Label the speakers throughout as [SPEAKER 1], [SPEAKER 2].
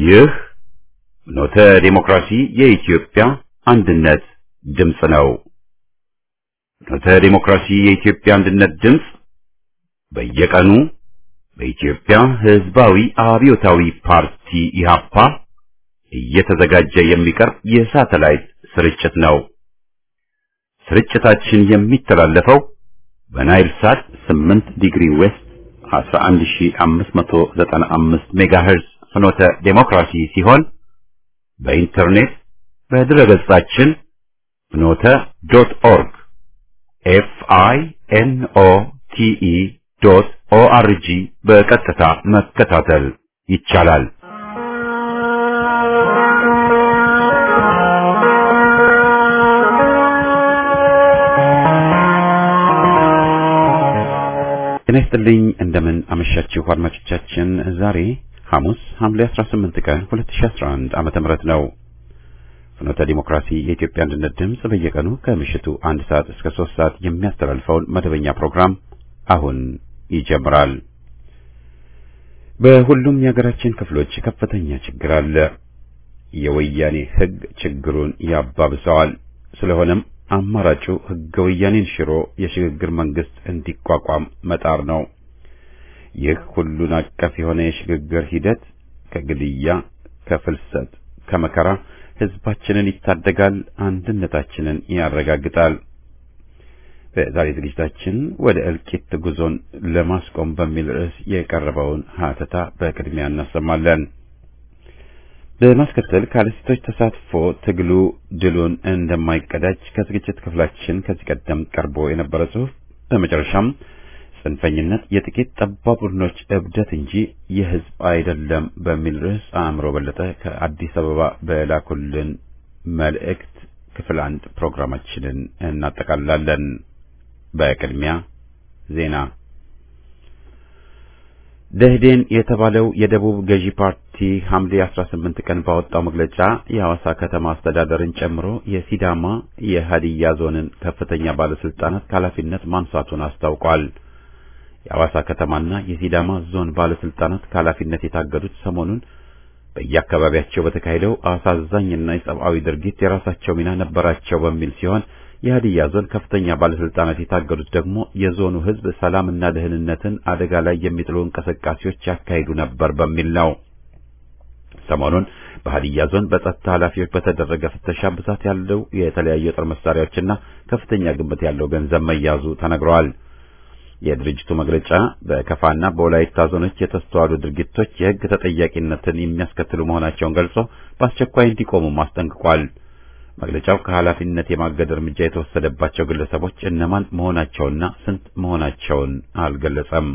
[SPEAKER 1] ይህ ኖተ ዴሞክራሲ የኢትዮጵያ አንድነት ድምፅ ነው። ኖተ ዴሞክራሲ የኢትዮጵያ አንድነት ድምፅ በየቀኑ በኢትዮጵያ ሕዝባዊ አብዮታዊ ፓርቲ ኢህአፓ እየተዘጋጀ የሚቀርብ የሳተላይት ስርጭት ነው። ስርጭታችን የሚተላለፈው በናይል ሳት 8 ዲግሪ ዌስት 11595 ሜጋሄርዝ ፍኖተ ዴሞክራሲ ሲሆን በኢንተርኔት በድረገጻችን ፍኖተ ዶት ኦርግ ኤፍ አይ ኤን ኦ ቲ ኢ ዶት ኦ አር ጂ በቀጥታ መከታተል ይቻላል። ጤና ይስጥልኝ እንደምን አመሻችሁ አድማጮቻችን። ዛሬ ሐሙስ ሐምሌ 18 ቀን 2011 ዓመተ ምህረት ነው። ፍኖተ ዲሞክራሲ የኢትዮጵያ አንድነት ድምፅ በየቀኑ ከምሽቱ አንድ ሰዓት እስከ ሶስት ሰዓት የሚያስተላልፈውን መደበኛ ፕሮግራም አሁን ይጀምራል። በሁሉም የሀገራችን ክፍሎች ከፍተኛ ችግር አለ። የወያኔ ሕግ ችግሩን ያባብሰዋል። ስለሆነም አማራጩ ሕገ ወያኔን ሽሮ የሽግግር መንግስት እንዲቋቋም መጣር ነው። ይህ ሁሉን አቀፍ የሆነ የሽግግር ሂደት ከግድያ፣ ከፍልሰት፣ ከመከራ ህዝባችንን ይታደጋል፣ አንድነታችንን ያረጋግጣል። በዛሬ ዝግጅታችን ወደ እልቂት ጉዞን ለማስቆም በሚል ርዕስ የቀረበውን ሀተታ በቅድሚያ እናሰማለን። በማስከተል ካለሴቶች ተሳትፎ ትግሉ ድሉን እንደማይቀዳጅ ከዝግጅት ክፍላችን ከዚህ ቀደም ቀርቦ የነበረ ጽሑፍ፣ በመጨረሻም ጽንፈኝነት የጥቂት ጠባብ ቡድኖች እብደት እንጂ የህዝብ አይደለም በሚል ርዕስ አእምሮ በለጠ ከአዲስ አበባ በላኩልን መልእክት ክፍል አንድ ፕሮግራማችንን እናጠቃልላለን። በቅድሚያ ዜና። ደህዴን የተባለው የደቡብ ገዢ ፓርቲ ሐምሌ 18 ቀን ባወጣው መግለጫ የሐዋሳ ከተማ አስተዳደርን ጨምሮ የሲዳማ የሀዲያ ዞንን ከፍተኛ ባለስልጣናት ከኃላፊነት ማንሳቱን አስታውቋል። የሐዋሳ ከተማና የሲዳማ ዞን ባለስልጣናት ከኃላፊነት የታገዱት ሰሞኑን በየአካባቢያቸው በተካሄደው አሳዛኝና የሰብአዊ ድርጊት የራሳቸው ሚና ነበራቸው በሚል ሲሆን የሀዲያ ዞን ከፍተኛ ባለስልጣናት የታገዱት ደግሞ የዞኑ ሕዝብ ሰላምና ደህንነትን አደጋ ላይ የሚጥሉ እንቅስቃሴዎች ያካሂዱ ነበር በሚል ነው። ሰሞኑን በሀዲያ ዞን በጸጥታ ኃላፊዎች በተደረገ ፍተሻ ብዛት ያለው የተለያዩ የጦር መሳሪያዎችና ከፍተኛ ግምት ያለው ገንዘብ መያዙ ተነግረዋል። የድርጅቱ መግለጫ በከፋና በወላይታ ዞኖች የተስተዋሉ ድርጊቶች የሕግ ተጠያቂነትን የሚያስከትሉ መሆናቸውን ገልጾ በአስቸኳይ እንዲቆሙም አስጠንቅቋል። መግለጫው ከኃላፊነት የማገድ እርምጃ የተወሰደባቸው ግለሰቦች እነማን መሆናቸውና ስንት መሆናቸውን አልገለጸም።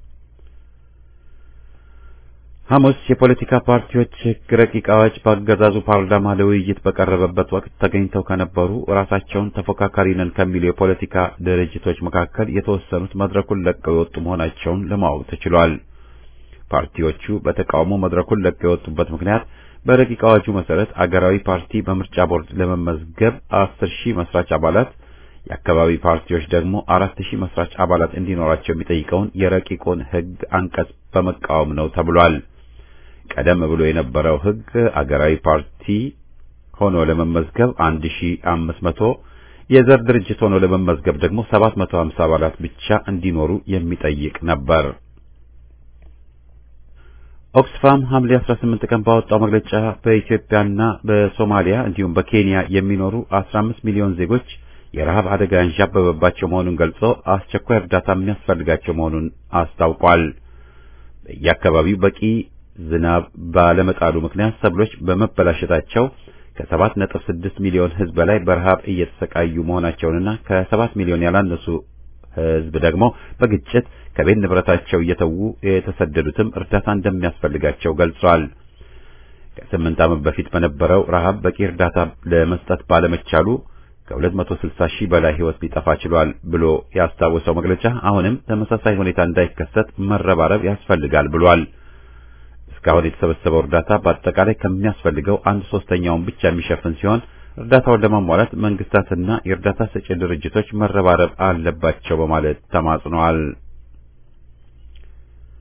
[SPEAKER 1] ሐሙስ የፖለቲካ ፓርቲዎች ሕግ ረቂቅ አዋጅ በአገዛዙ ፓርላማ ለውይይት በቀረበበት ወቅት ተገኝተው ከነበሩ ራሳቸውን ተፎካካሪ ነን ከሚሉ የፖለቲካ ድርጅቶች መካከል የተወሰኑት መድረኩን ለቀው የወጡ መሆናቸውን ለማወቅ ተችሏል። ፓርቲዎቹ በተቃውሞ መድረኩን ለቀው የወጡበት ምክንያት በረቂቅ አዋጁ መሰረት አገራዊ ፓርቲ በምርጫ ቦርድ ለመመዝገብ አስር ሺህ መስራች አባላት የአካባቢ ፓርቲዎች ደግሞ አራት ሺህ መስራች አባላት እንዲኖራቸው የሚጠይቀውን የረቂቁን ሕግ አንቀጽ በመቃወም ነው ተብሏል። ቀደም ብሎ የነበረው ሕግ አገራዊ ፓርቲ ሆኖ ለመመዝገብ አንድ ሺህ አምስት መቶ የዘር ድርጅት ሆኖ ለመመዝገብ ደግሞ ሰባት መቶ ሀምሳ አባላት ብቻ እንዲኖሩ የሚጠይቅ ነበር። ኦክስፋም ሐምሌ 18 ቀን ባወጣው መግለጫ በኢትዮጵያና በሶማሊያ እንዲሁም በኬንያ የሚኖሩ 15 ሚሊዮን ዜጎች የረሃብ አደጋ ያንዣበበባቸው መሆኑን ገልጾ አስቸኳይ እርዳታ የሚያስፈልጋቸው መሆኑን አስታውቋል። በየአካባቢው በቂ ዝናብ ባለመጣሉ ምክንያት ሰብሎች በመበላሸታቸው ከሰባት ነጥብ ስድስት ሚሊዮን ሕዝብ በላይ በረሃብ እየተሰቃዩ መሆናቸውንና ከሰባት ሚሊዮን ያላነሱ ሕዝብ ደግሞ በግጭት ከቤት ንብረታቸው እየተዉ የተሰደዱትም እርዳታ እንደሚያስፈልጋቸው ገልጿል። ከስምንት ዓመት በፊት በነበረው ረሃብ በቂ እርዳታ ለመስጠት ባለመቻሉ ከ260 ሺህ በላይ ሕይወት ሊጠፋ ችሏል ብሎ ያስታወሰው መግለጫ አሁንም ተመሳሳይ ሁኔታ እንዳይከሰት መረባረብ ያስፈልጋል ብሏል። እስካሁን የተሰበሰበው እርዳታ በአጠቃላይ ከሚያስፈልገው አንድ ሶስተኛውን ብቻ የሚሸፍን ሲሆን እርዳታውን ለማሟላት መንግስታትና የእርዳታ ሰጪ ድርጅቶች መረባረብ አለባቸው በማለት ተማጽነዋል።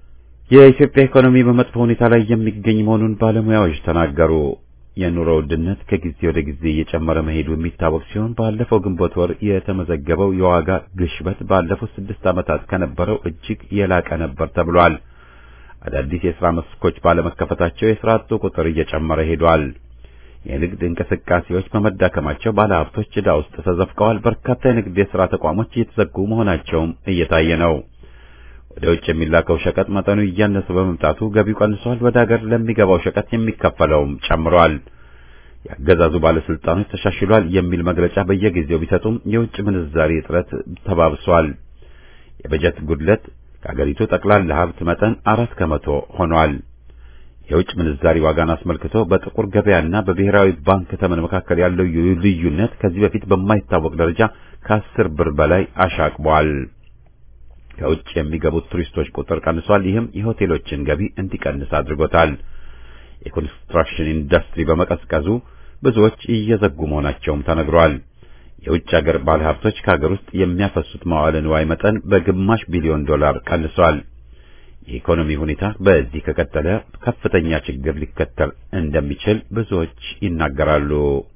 [SPEAKER 1] የኢትዮጵያ ኢኮኖሚ በመጥፎ ሁኔታ ላይ የሚገኝ መሆኑን ባለሙያዎች ተናገሩ። የኑሮ ውድነት ከጊዜ ወደ ጊዜ እየጨመረ መሄዱ የሚታወቅ ሲሆን ባለፈው ግንቦት ወር የተመዘገበው የዋጋ ግሽበት ባለፉት ስድስት ዓመታት ከነበረው እጅግ የላቀ ነበር ተብሏል። አዳዲስ የሥራ መስኮች ባለመከፈታቸው የሥራ አጡ ቁጥር እየጨመረ ሄዷል። የንግድ እንቅስቃሴዎች በመዳከማቸው ባለሀብቶች ዕዳ ውስጥ ተዘፍቀዋል። በርካታ የንግድ የሥራ ተቋሞች እየተዘጉ መሆናቸውም እየታየ ነው። ወደ ውጭ የሚላከው ሸቀጥ መጠኑ እያነሰ በመምጣቱ ገቢው ቀንሷል። ወደ ሀገር ለሚገባው ሸቀጥ የሚከፈለውም ጨምሯል። የአገዛዙ ባለስልጣኖች ተሻሽሏል የሚል መግለጫ በየጊዜው ቢሰጡም የውጭ ምንዛሪ እጥረት ተባብሷል። የበጀት ጉድለት ከአገሪቱ ጠቅላላ ሀብት መጠን አራት ከመቶ ሆኗል። የውጭ ምንዛሪ ዋጋን አስመልክቶ በጥቁር ገበያና በብሔራዊ ባንክ ተመን መካከል ያለው ልዩነት ከዚህ በፊት በማይታወቅ ደረጃ ከአስር ብር በላይ አሻቅቧል። ከውጭ የሚገቡት ቱሪስቶች ቁጥር ቀንሷል። ይህም የሆቴሎችን ገቢ እንዲቀንስ አድርጎታል። የኮንስትራክሽን ኢንዱስትሪ በመቀዝቀዙ ብዙዎች እየዘጉ መሆናቸውም ተነግሯል። የውጭ ሀገር ባለሀብቶች ከሀገር ውስጥ የሚያፈሱት መዋዕለ ንዋይ መጠን በግማሽ ቢሊዮን ዶላር ቀንሷል። የኢኮኖሚ ሁኔታ በዚህ ከቀጠለ ከፍተኛ ችግር ሊከተል እንደሚችል ብዙዎች ይናገራሉ።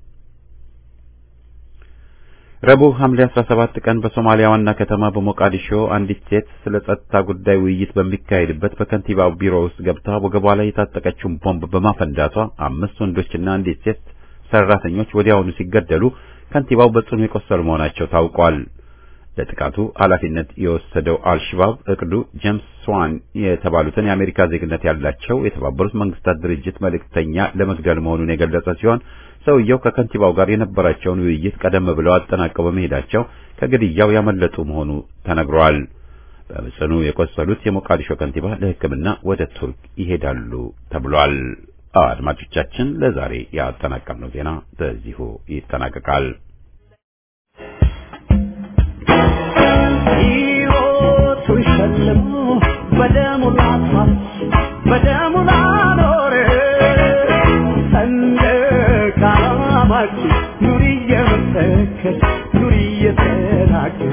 [SPEAKER 1] ረቡዕ ሐምሌ 17 ቀን በሶማሊያ ዋና ከተማ በሞቃዲሾ አንዲት ሴት ስለ ጸጥታ ጉዳይ ውይይት በሚካሄድበት በከንቲባው ቢሮ ውስጥ ገብታ ወገቧ ላይ የታጠቀችውን ቦምብ በማፈንዳቷ አምስት ወንዶችና አንዲት ሴት ሰራተኞች ወዲያውኑ ሲገደሉ ከንቲባው በጽኑ የቆሰሉ መሆናቸው ታውቋል። ለጥቃቱ ኃላፊነት የወሰደው አልሽባብ እቅዱ ጄምስ ስዋን የተባሉትን የአሜሪካ ዜግነት ያላቸው የተባበሩት መንግስታት ድርጅት መልእክተኛ ለመግደል መሆኑን የገለጸ ሲሆን ሰውየው ከከንቲባው ጋር የነበራቸውን ውይይት ቀደም ብለው አጠናቀው በመሄዳቸው ከግድያው ያመለጡ መሆኑ ተነግሯል። በጽኑ የቆሰሉት የሞቃዲሾ ከንቲባ ለሕክምና ወደ ቱርክ ይሄዳሉ ተብሏል። አድማጮቻችን፣ ለዛሬ ያጠናቀርነው ዜና በዚሁ ይጠናቀቃል።
[SPEAKER 2] ሕይወቱን ሸልሞ በደሙ ላፋት በደሙ ላኖረ ሰንደቅ ዓላማችን ኑሪ እየመሰከር ኑሪ እየተናገር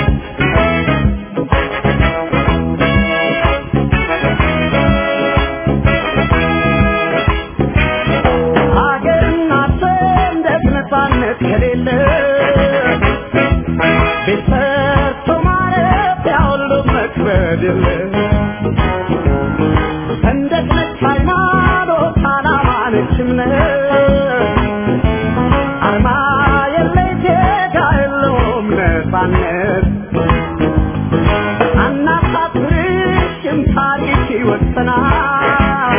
[SPEAKER 2] ሀገርና ሰንደቅ ነፃነት ከሌለ ቤት ሰርቶ ማረፊያ ሁሉ መክበድ የለ ሰንደቅ ነች ሃይማኖት ዓላማ ነች እምነት አርማ የለይ ዜጋ የለውም ነፃነት አናሳፍርሽም ታሪክ ይወሰናል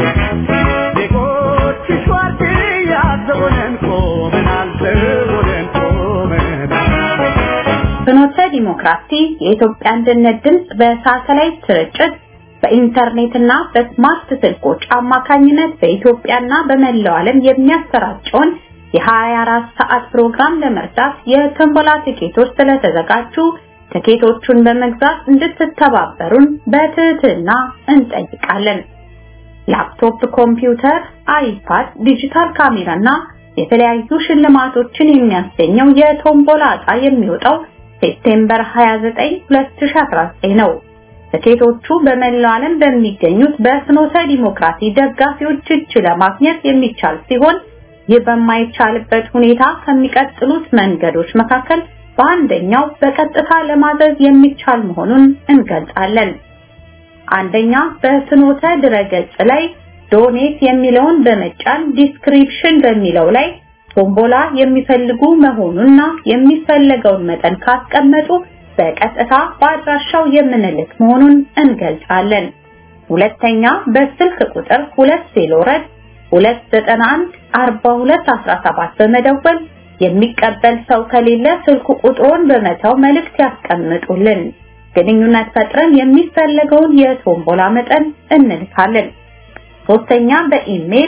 [SPEAKER 2] ዜጎችሽ ዋርድያ ዘቦነን ቆመናል ዘቦነን ቆመናል
[SPEAKER 3] ፍኖተ ዲሞክራሲ የኢትዮጵያ አንድነት ድምፅ በሳተላይት ስርጭት በኢንተርኔትና በስማርት ስልኮች አማካኝነት በኢትዮጵያና በመላው ዓለም የሚያሰራጨውን የ24 ሰዓት ፕሮግራም ለመርዳት የትንበላ ትኬቶች ስለተዘጋጁ ትኬቶቹን በመግዛት እንድትተባበሩን በትህትና እንጠይቃለን። ላፕቶፕ፣ ኮምፒውተር፣ አይፓድ፣ ዲጂታል ካሜራና የተለያዩ ሽልማቶችን የሚያስገኘው የቶምቦላ ዕጣ የሚወጣው ሴፕቴምበር 29 2019 ነው። ትኬቶቹ በመላው ዓለም በሚገኙት በፍኖተ ዲሞክራሲ ደጋፊዎች እጅ ለማግኘት የሚቻል ሲሆን ይህ በማይቻልበት ሁኔታ ከሚቀጥሉት መንገዶች መካከል በአንደኛው በቀጥታ ለማዘዝ የሚቻል መሆኑን እንገልጻለን። አንደኛ በፍኖተ ድረገጽ ላይ ዶኔት የሚለውን በመጫን ዲስክሪፕሽን በሚለው ላይ ቶምቦላ የሚፈልጉ መሆኑንና የሚፈለገውን መጠን ካስቀመጡ በቀጥታ በአድራሻው የምንልክ መሆኑን እንገልጻለን። ሁለተኛ በስልክ ቁጥር 2 ሴሎረድ 291 4217 በመደወል የሚቀበል ሰው ከሌለ ስልክ ቁጥሩን በመተው መልእክት ያስቀምጡልን። ግንኙነት ፈጥረን የሚፈለገውን የቶምቦላ መጠን እንልካለን። ሶስተኛ በኢሜል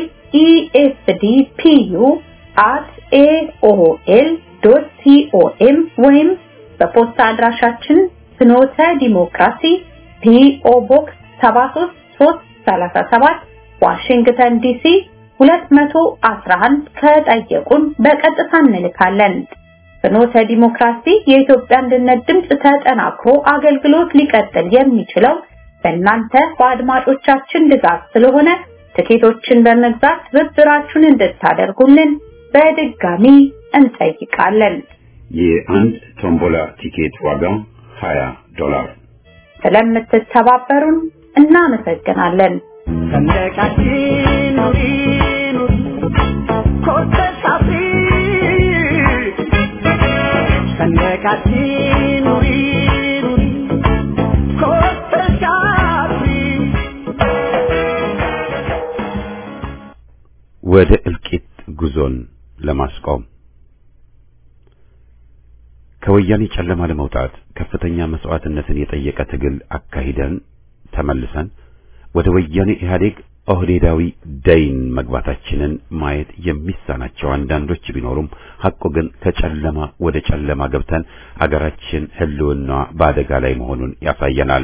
[SPEAKER 3] esdpu@aol.com ወይም በፖስታ አድራሻችን ፍኖተ ዲሞክራሲ ፒኦ ቦክስ 73337 ዋሽንግተን ዲሲ 211 ከጠየቁን በቀጥታ እንልካለን። ፍኖተ ዲሞክራሲ የኢትዮጵያ አንድነት ድምፅ ተጠናክሮ አገልግሎት ሊቀጥል የሚችለው በእናንተ በአድማጮቻችን ድጋፍ ስለሆነ ትኬቶችን በመግዛት ትብብራችሁን እንድታደርጉልን በድጋሚ እንጠይቃለን።
[SPEAKER 1] የአንድ ቶምቦላ ቲኬት ዋጋ 20 ዶላር።
[SPEAKER 3] ስለምትተባበሩን እናመሰግናለን።
[SPEAKER 2] ሰንደቃችን ኑሪ ኑሪ ኮርተሽ አፍሪ ሰንደቃችን ኑሪ ኑሪ ኮርተሽ አፍሪ
[SPEAKER 1] ወደ እልቂት ጉዞን ለማስቆም ከወያኔ ጨለማ ለመውጣት ከፍተኛ መስዋዕትነትን የጠየቀ ትግል አካሂደን ተመልሰን ወደ ወያኔ ኢህአዴግ ኦህዴዳዊ ደይን መግባታችንን ማየት የሚሳናቸው አንዳንዶች ቢኖሩም ሐቁ ግን ከጨለማ ወደ ጨለማ ገብተን አገራችን ሕልውና በአደጋ ላይ መሆኑን ያሳየናል።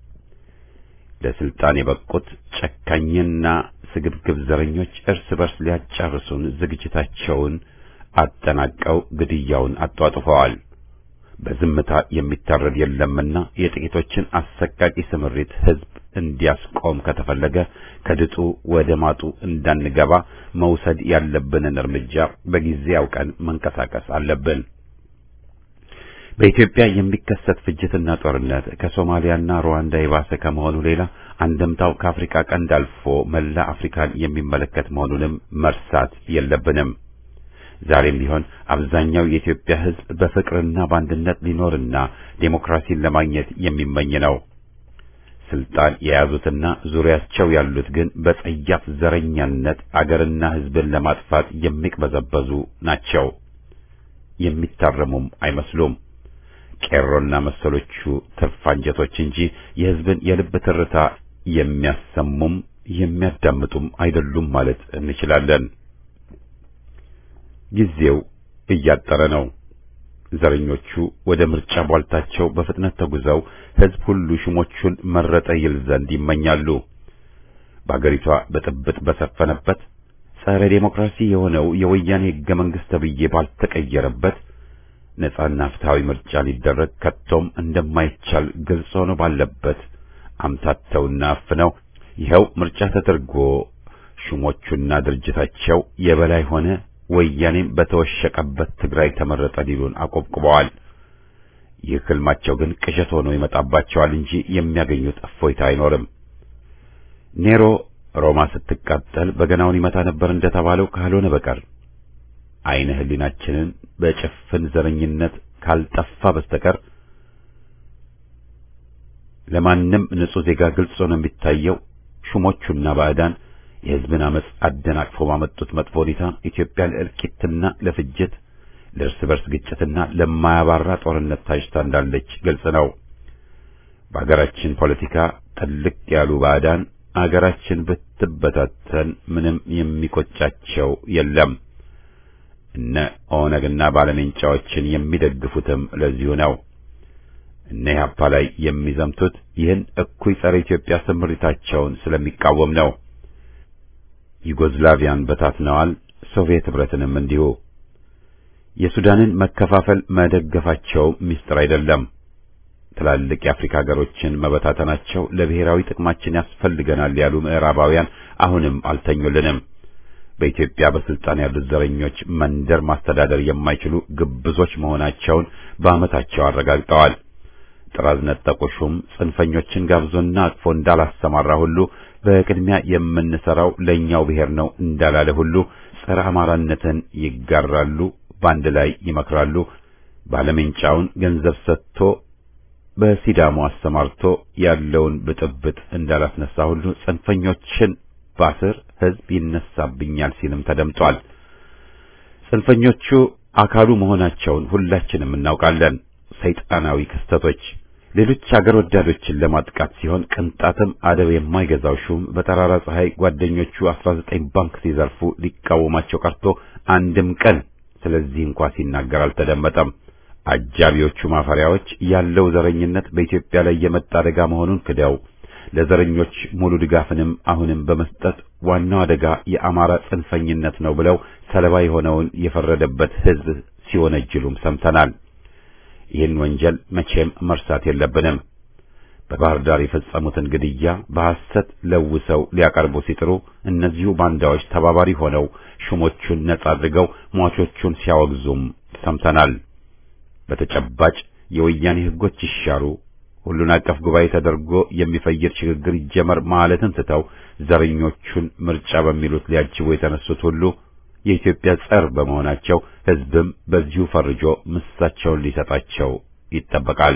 [SPEAKER 1] ለስልጣን የበቁት ጨካኝና ስግብግብ ዘረኞች እርስ በርስ ሊያጫርሱን ዝግጅታቸውን አጠናቀው ግድያውን አጧጡፈዋል። በዝምታ የሚታረድ የለምና የጥቂቶችን አሰቃቂ ስምሪት ህዝብ እንዲያስቆም ከተፈለገ ከድጡ ወደ ማጡ እንዳንገባ መውሰድ ያለብንን እርምጃ በጊዜ አውቀን መንቀሳቀስ አለብን። በኢትዮጵያ የሚከሰት ፍጅትና ጦርነት ከሶማሊያና ሩዋንዳ የባሰ ከመሆኑ ሌላ አንድምታው ከአፍሪካ ቀንድ አልፎ መላ አፍሪካን የሚመለከት መሆኑንም መርሳት የለብንም። ዛሬም ቢሆን አብዛኛው የኢትዮጵያ ህዝብ በፍቅርና በአንድነት ሊኖርና ዴሞክራሲን ለማግኘት የሚመኝ ነው። ስልጣን የያዙትና ዙሪያቸው ያሉት ግን በጸያፍ ዘረኛነት አገርና ህዝብን ለማጥፋት የሚቅበዘበዙ ናቸው። የሚታረሙም አይመስሉም። ቄሮና መሰሎቹ ትርፍ አንጀቶች እንጂ የህዝብን የልብ ትርታ የሚያሰሙም የሚያዳምጡም አይደሉም ማለት እንችላለን። ጊዜው እያጠረ ነው። ዘረኞቹ ወደ ምርጫ ቧልታቸው በፍጥነት ተጉዘው ህዝብ ሁሉ ሹሞቹን መረጠ ይል ዘንድ ይመኛሉ። በአገሪቷ ብጥብጥ በሰፈነበት ጸረ ዴሞክራሲ የሆነው የወያኔ ህገ መንግስት ተብዬ ባልተቀየረበት ነጻና ፍትሃዊ ምርጫ ሊደረግ ከቶም እንደማይቻል ግልጽ ሆኖ ባለበት አምታተውና አፍነው ይኸው ምርጫ ተደርጎ ሹሞቹና ድርጅታቸው የበላይ ሆነ ወያኔም በተወሸቀበት ትግራይ ተመረጠ ሊሉን አቆብቁበዋል። ይህ ህልማቸው ግን ቅዠት ሆኖ ይመጣባቸዋል እንጂ የሚያገኙት እፎይታ አይኖርም። ኔሮ ሮማ ስትቃጠል በገናውን ይመታ ነበር እንደተባለው ካልሆነ በቀር አይነ ህሊናችንን በጭፍን ዘረኝነት ካልጠፋ በስተቀር ለማንም ንጹህ ዜጋ ግልጽ ሆኖ የሚታየው ሹሞቹና ባዕዳን የህዝብን አመጽ አደናቅፎ ባመጡት መጥፎ ሁኔታ ኢትዮጵያ ለእልቂትና ለፍጅት ለእርስ በርስ ግጭትና ለማያባራ ጦርነት ታጭታ እንዳለች ግልጽ ነው። በአገራችን ፖለቲካ ጥልቅ ያሉ ባዕዳን አገራችን ብትበታተን ምንም የሚቆጫቸው የለም። እነ ኦነግና ባለሜንጫዎችን የሚደግፉትም ለዚሁ ነው። እነ ኢህአፓ ላይ የሚዘምቱት ይህን እኩይ ጸረ ኢትዮጵያ ስምሪታቸውን ስለሚቃወም ነው። ዩጎዝላቪያን በታትነዋል፣ ሶቪየት ህብረትንም እንዲሁ። የሱዳንን መከፋፈል መደገፋቸው ምስጢር አይደለም። ትላልቅ የአፍሪካ ሀገሮችን መበታተናቸው ለብሔራዊ ጥቅማችን ያስፈልገናል ያሉ ምዕራባውያን አሁንም አልተኙልንም። በኢትዮጵያ በስልጣን ያሉት ዘረኞች መንደር ማስተዳደር የማይችሉ ግብዞች መሆናቸውን በዓመታቸው አረጋግጠዋል። ጥራዝ ነጠቁ ሹም ጽንፈኞችን ጋብዞና አቅፎ እንዳላሰማራ ሁሉ በቅድሚያ የምንሰራው ለኛው ብሔር ነው እንዳላለ ሁሉ ጸረ አማራነትን ይጋራሉ፣ በአንድ ላይ ይመክራሉ። ባለሜንጫውን ገንዘብ ሰጥቶ በሲዳሞ አሰማርቶ ያለውን ብጥብጥ እንዳላስነሳ ሁሉ ጽንፈኞችን ባስር ህዝብ ይነሳብኛል ሲልም ተደምጧል። ጽንፈኞቹ አካሉ መሆናቸውን ሁላችንም እናውቃለን። ሰይጣናዊ ክስተቶች ሌሎች አገር ወዳዶችን ለማጥቃት ሲሆን ቅንጣትም አደብ የማይገዛው ሹም በጠራራ ፀሐይ ጓደኞቹ 19 ባንክ ሲዘርፉ ሊቃወማቸው ቀርቶ አንድም ቀን ስለዚህ እንኳ ሲናገር አልተደመጠም። አጃቢዎቹ ማፈሪያዎች ያለው ዘረኝነት በኢትዮጵያ ላይ የመጣ አደጋ መሆኑን ክደው ለዘረኞች ሙሉ ድጋፍንም አሁንም በመስጠት ዋናው አደጋ የአማራ ጽንፈኝነት ነው ብለው ሰለባ የሆነውን የፈረደበት ህዝብ ሲወነጅሉም ሰምተናል። ይህን ወንጀል መቼም መርሳት የለብንም። በባህር ዳር የፈጸሙትን ግድያ በሐሰት ለውሰው ሊያቀርቡ ሲጥሩ እነዚሁ ባንዳዎች ተባባሪ ሆነው ሹሞቹን ነጻ አድርገው ሟቾቹን ሲያወግዙም ሰምተናል። በተጨባጭ የወያኔ ሕጎች ይሻሩ፣ ሁሉን አቀፍ ጉባኤ ተደርጎ የሚፈይድ ሽግግር ይጀመር ማለትን ትተው ዘረኞቹን ምርጫ በሚሉት ሊያጅቡ የተነሱት ሁሉ የኢትዮጵያ ጸር በመሆናቸው ሕዝብም በዚሁ ፈርጆ ምሳቸውን ሊሰጣቸው ይጠበቃል።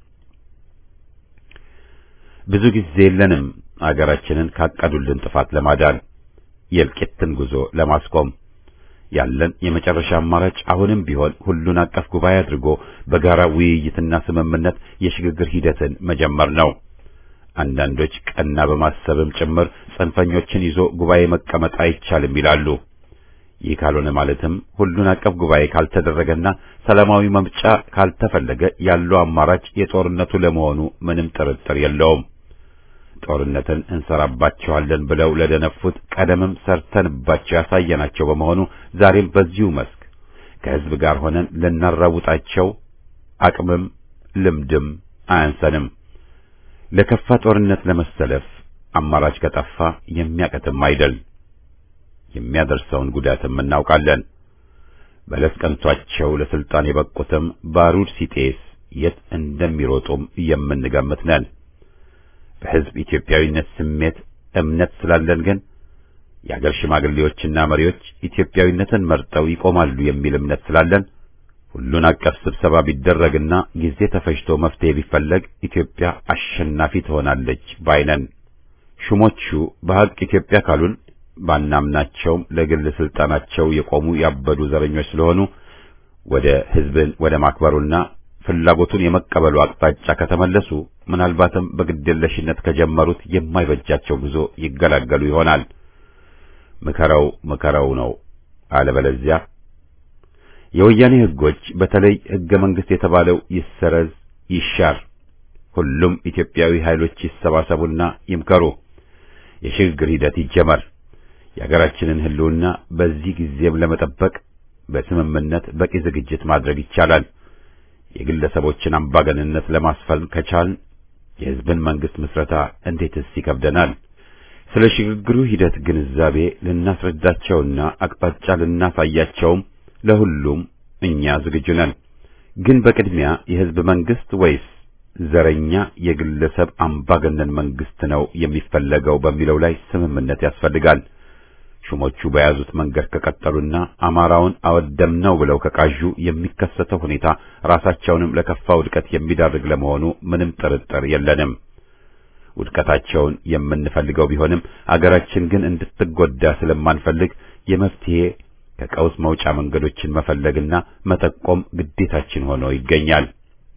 [SPEAKER 1] ብዙ ጊዜ የለንም አገራችንን ካቀዱልን ጥፋት ለማዳን የእልቂትን ጉዞ ለማስቆም ያለን የመጨረሻ አማራጭ አሁንም ቢሆን ሁሉን አቀፍ ጉባኤ አድርጎ በጋራ ውይይትና ስምምነት የሽግግር ሂደትን መጀመር ነው። አንዳንዶች ቀና በማሰብም ጭምር ጽንፈኞችን ይዞ ጉባኤ መቀመጥ አይቻልም ይላሉ። ይህ ካልሆነ ማለትም ሁሉን አቀፍ ጉባኤ ካልተደረገና ሰላማዊ መምጫ ካልተፈለገ ያለው አማራጭ የጦርነቱ ለመሆኑ ምንም ጥርጥር የለውም። ጦርነትን እንሰራባቸዋለን ብለው ለደነፉት ቀደምም ሰርተንባቸው ያሳየናቸው በመሆኑ ዛሬም በዚሁ መስክ ከሕዝብ ጋር ሆነን ልናራውጣቸው አቅምም ልምድም አያንሰንም። ለከፋ ጦርነት ለመሰለፍ አማራጭ ከጠፋ የሚያቀትም አይደል። የሚያደርሰውን ጉዳትም እናውቃለን። በለስ ቀንቷቸው ለስልጣን የበቁትም ባሩድ ሲጤስ የት እንደሚሮጡም የምንገምት ነን። በሕዝብ ኢትዮጵያዊነት ስሜት እምነት ስላለን ግን የአገር ሽማግሌዎችና መሪዎች ኢትዮጵያዊነትን መርጠው ይቆማሉ የሚል እምነት ስላለን ሁሉን አቀፍ ስብሰባ ቢደረግና ጊዜ ተፈጅቶ መፍትሄ ቢፈለግ ኢትዮጵያ አሸናፊ ትሆናለች ባይነን። ሹሞቹ በሐቅ ኢትዮጵያ ካሉን ባናምናቸውም ለግል ስልጣናቸው የቆሙ ያበዱ ዘረኞች ስለሆኑ ወደ ሕዝብን ወደ ማክበሩና ፍላጎቱን የመቀበሉ አቅጣጫ ከተመለሱ ምናልባትም በግድየለሽነት ከጀመሩት የማይበጃቸው ጉዞ ይገላገሉ ይሆናል። ምከረው ምከረው ነው። አለበለዚያ የወያኔ ሕጎች በተለይ ሕገ መንግሥት የተባለው ይሰረዝ፣ ይሻር፣ ሁሉም ኢትዮጵያዊ ኃይሎች ይሰባሰቡና ይምከሩ፣ የሽግግር ሂደት ይጀመር። የሀገራችንን ሕልውና በዚህ ጊዜም ለመጠበቅ በስምምነት በቂ ዝግጅት ማድረግ ይቻላል። የግለሰቦችን አምባገንነት ለማስፈን ከቻልን የሕዝብን መንግሥት ምስረታ እንዴትስ ይከብደናል? ስለ ሽግግሩ ሂደት ግንዛቤ ልናስረዳቸውና አቅጣጫ ልናሳያቸውም ለሁሉም እኛ ዝግጁ ነን። ግን በቅድሚያ የሕዝብ መንግሥት ወይስ ዘረኛ የግለሰብ አምባገነን መንግሥት ነው የሚፈለገው በሚለው ላይ ስምምነት ያስፈልጋል። ሹሞቹ በያዙት መንገድ ከቀጠሉና አማራውን አወደምነው ብለው ከቃዡ የሚከሰተው ሁኔታ ራሳቸውንም ለከፋ ውድቀት የሚዳርግ ለመሆኑ ምንም ጥርጥር የለንም። ውድቀታቸውን የምንፈልገው ቢሆንም አገራችን ግን እንድትጎዳ ስለማንፈልግ የመፍትሄ ከቀውስ መውጫ መንገዶችን መፈለግና መጠቆም ግዴታችን ሆኖ ይገኛል።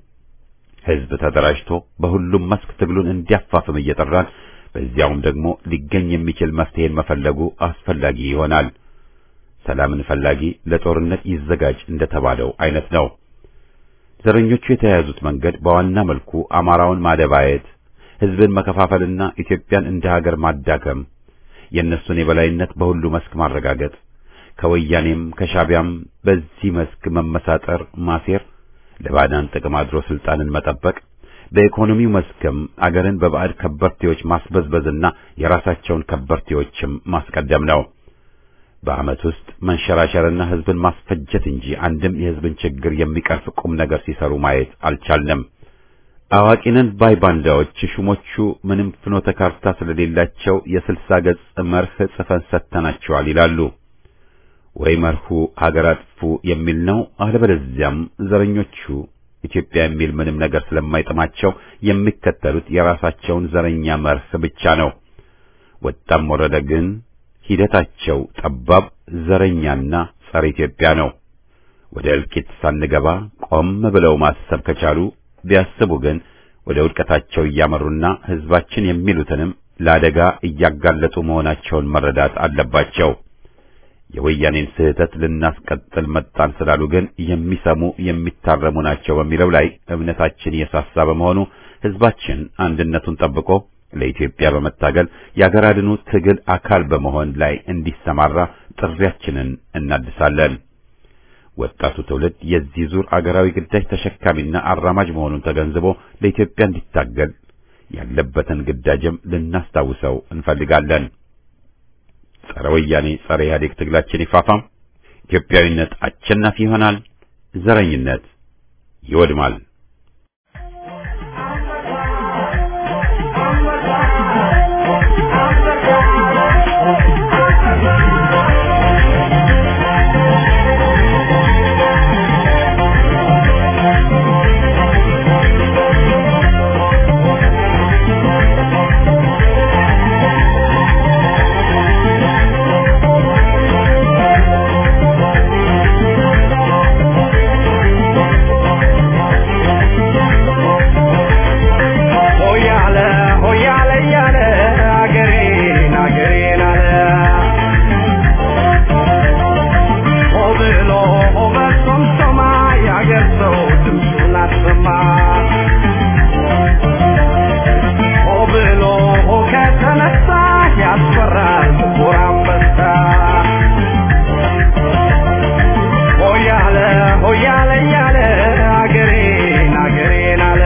[SPEAKER 1] ሕዝብ ተደራጅቶ በሁሉም መስክ ትግሉን እንዲያፋፍም እየጠራን በዚያውም ደግሞ ሊገኝ የሚችል መፍትሄን መፈለጉ አስፈላጊ ይሆናል። ሰላምን ፈላጊ ለጦርነት ይዘጋጅ እንደተባለው አይነት ነው። ዘረኞቹ የተያያዙት መንገድ በዋና መልኩ አማራውን ማደባየት፣ ሕዝብን መከፋፈልና ኢትዮጵያን እንደ ሀገር ማዳከም፣ የእነሱን የበላይነት በሁሉ መስክ ማረጋገጥ፣ ከወያኔም ከሻቢያም በዚህ መስክ መመሳጠር፣ ማሴር፣ ለባዕዳን ጥቅም አድሮ ስልጣንን መጠበቅ በኢኮኖሚው መስክም አገርን በባዕድ ከበርቴዎች ማስበዝበዝና የራሳቸውን ከበርቴዎችም ማስቀደም ነው። በዓመት ውስጥ መንሸራሸርና ሕዝብን ማስፈጀት እንጂ አንድም የሕዝብን ችግር የሚቀርፍ ቁም ነገር ሲሰሩ ማየት አልቻልንም። አዋቂነን ባይ ባንዳዎች ሹሞቹ ምንም ፍኖተ ካርታ ስለሌላቸው የስልሳ ገጽ መርህ ጽፈን ሰጥተናቸዋል ይላሉ። ወይ መርሁ ሀገር አጥፉ የሚል ነው። አለበለዚያም ዘረኞቹ ኢትዮጵያ የሚል ምንም ነገር ስለማይጥማቸው የሚከተሉት የራሳቸውን ዘረኛ መርህ ብቻ ነው። ወጣም ወረደ ግን ሂደታቸው ጠባብ፣ ዘረኛና ጸረ ኢትዮጵያ ነው። ወደ እልቂት ሳንገባ ቆም ብለው ማሰብ ከቻሉ ቢያስቡ ግን ወደ ውድቀታቸው እያመሩና ሕዝባችን የሚሉትንም ለአደጋ እያጋለጡ መሆናቸውን መረዳት አለባቸው። የወያኔን ስህተት ልናስቀጥል መጣን ስላሉ ግን የሚሰሙ የሚታረሙ ናቸው በሚለው ላይ እምነታችን የሳሳ በመሆኑ ሕዝባችን አንድነቱን ጠብቆ ለኢትዮጵያ በመታገል የአገር አድኑ ትግል አካል በመሆን ላይ እንዲሰማራ ጥሪያችንን እናድሳለን። ወጣቱ ትውልድ የዚህ ዙር አገራዊ ግዳጅ ተሸካሚና አራማጅ መሆኑን ተገንዝቦ ለኢትዮጵያ እንዲታገል ያለበትን ግዳጅም ልናስታውሰው እንፈልጋለን። ጸረ ወያኔ ጸረ ኢህአዴግ ትግላችን ይፋፋም። ኢትዮጵያዊነት አሸናፊ ይሆናል። ዘረኝነት ይወድማል።
[SPEAKER 2] ሆያለ ሆያለ እያለ አገሬን አገሬን አለ ሆ ብሎ ሆ በሶምሶማ የአገር ሰው ድምፁን አሰማ ሆ ብሎ ሆ ከተነሳ ያስፈራል ጥቁር አንበሳ ሆያለ ሆያለ እያለ አገሬን አገሬን አለ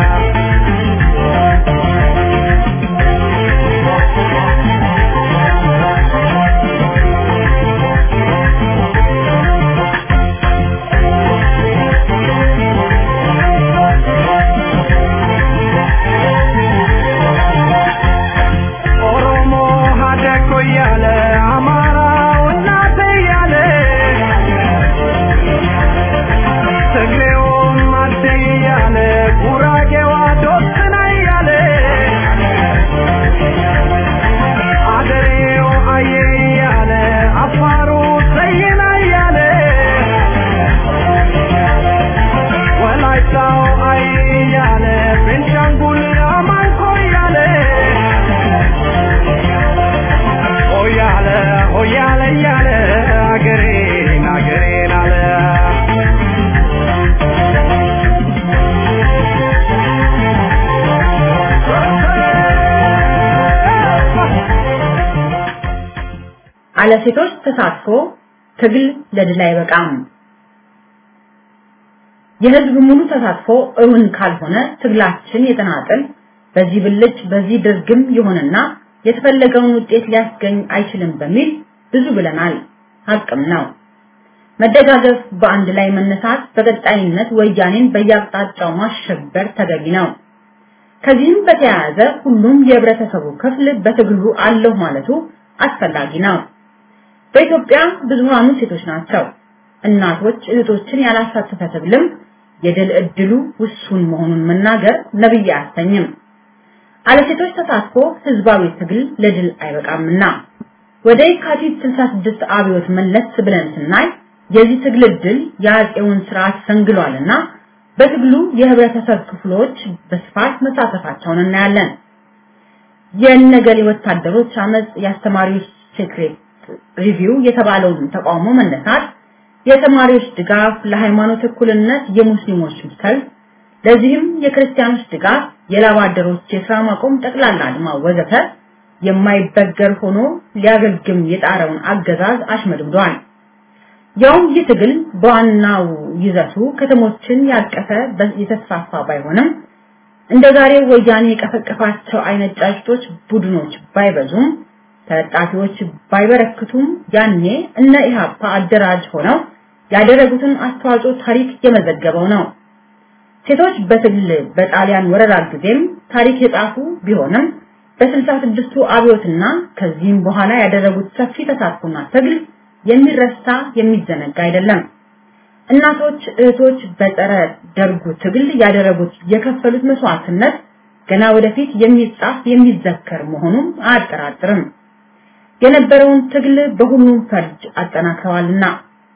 [SPEAKER 2] ኦሮሞ ሀደኮ እያለ አማራው እናቴ እያለ ትግሬውም አዴ እያለ ጉራጌዋ ዶስና እያለ አደሬው አየ እያለ አፋሩ ሰይና እያለ ወላይታው አይ እያለ ቤንሻንጉል አማንኮ እያለ ሆያለ ሆያለ እያለ አገሬን አገሬን አለ
[SPEAKER 3] አለ ሴቶች ተሳትፎ ትግል ለድል አይበቃም። የህዝብ ሙሉ ተሳትፎ እውን ካልሆነ ትግላችን የተናጠል በዚህ ብልጭ በዚህ ድርግም ይሆንና የተፈለገውን ውጤት ሊያስገኝ አይችልም በሚል ብዙ ብለናል። ሀቅም ነው። መደጋገፍ፣ በአንድ ላይ መነሳት፣ በቀጣይነት ወያኔን በየአቅጣጫው ማሸበር ተገቢ ነው። ከዚህም በተያያዘ ሁሉም የህብረተሰቡ ክፍል በትግሉ አለሁ ማለቱ አስፈላጊ ነው። በኢትዮጵያ ብዙሃኑ ሴቶች ናቸው። እናቶች እህቶችን ያላሳተፈ ትግልም የድል እድሉ ውሱን መሆኑን መናገር ነብይ አያሰኝም። አለ ሴቶች ተሳትፎ ህዝባዊ ትግል ለድል አይበቃምና ወደ የካቲት 66 አብዮት መለስ ብለን ስናይ የዚህ ትግል ድል የአፄውን ስርዓት ሰንግሏልና በትግሉ የህብረተሰብ ክፍሎች በስፋት መሳተፋቸውን እናያለን። የነገሌ ወታደሮች አመጽ፣ የአስተማሪዎች ሴክሬት ሪቪው የተባለውን ተቃውሞ መነሳት፣ የተማሪዎች ድጋፍ፣ ለሃይማኖት እኩልነት የሙስሊሞች ሰልፍ፣ ለዚህም የክርስቲያኖች ድጋፍ፣ የላብ አደሮች የስራ ማቆም፣ ጠቅላላ አድማ ወዘተ የማይበገር ሆኖ ሊያገግም የጣረውን አገዛዝ አሽመድምዷል። ያውም ይህ ትግል በዋናው ይዘቱ ከተሞችን ያቀፈ የተስፋፋ ባይሆንም እንደ ዛሬ ወያኔ የቀፈቀፋቸው አይነት ጫጭቶች ቡድኖች ባይበዙም ተለጣፊዎች ባይበረክቱም ያኔ እነ ኢሃፓ አደራጅ ሆነው ያደረጉትን አስተዋጽኦ ታሪክ የመዘገበው ነው። ሴቶች በትግል በጣሊያን ወረራ ጊዜም ታሪክ የጻፉ ቢሆንም በስልሳ ስድስቱ አብዮትና ከዚህም በኋላ ያደረጉት ሰፊ ተሳትፎና ትግል የሚረሳ የሚዘነጋ አይደለም። እናቶች፣ እህቶች በጸረ ደርጉ ትግል ያደረጉት የከፈሉት መስዋዕትነት ገና ወደፊት የሚጻፍ የሚዘከር መሆኑን አያጠራጥርም። የነበረውን ትግል በሁሉም ፈርጅ አጠናክረዋልና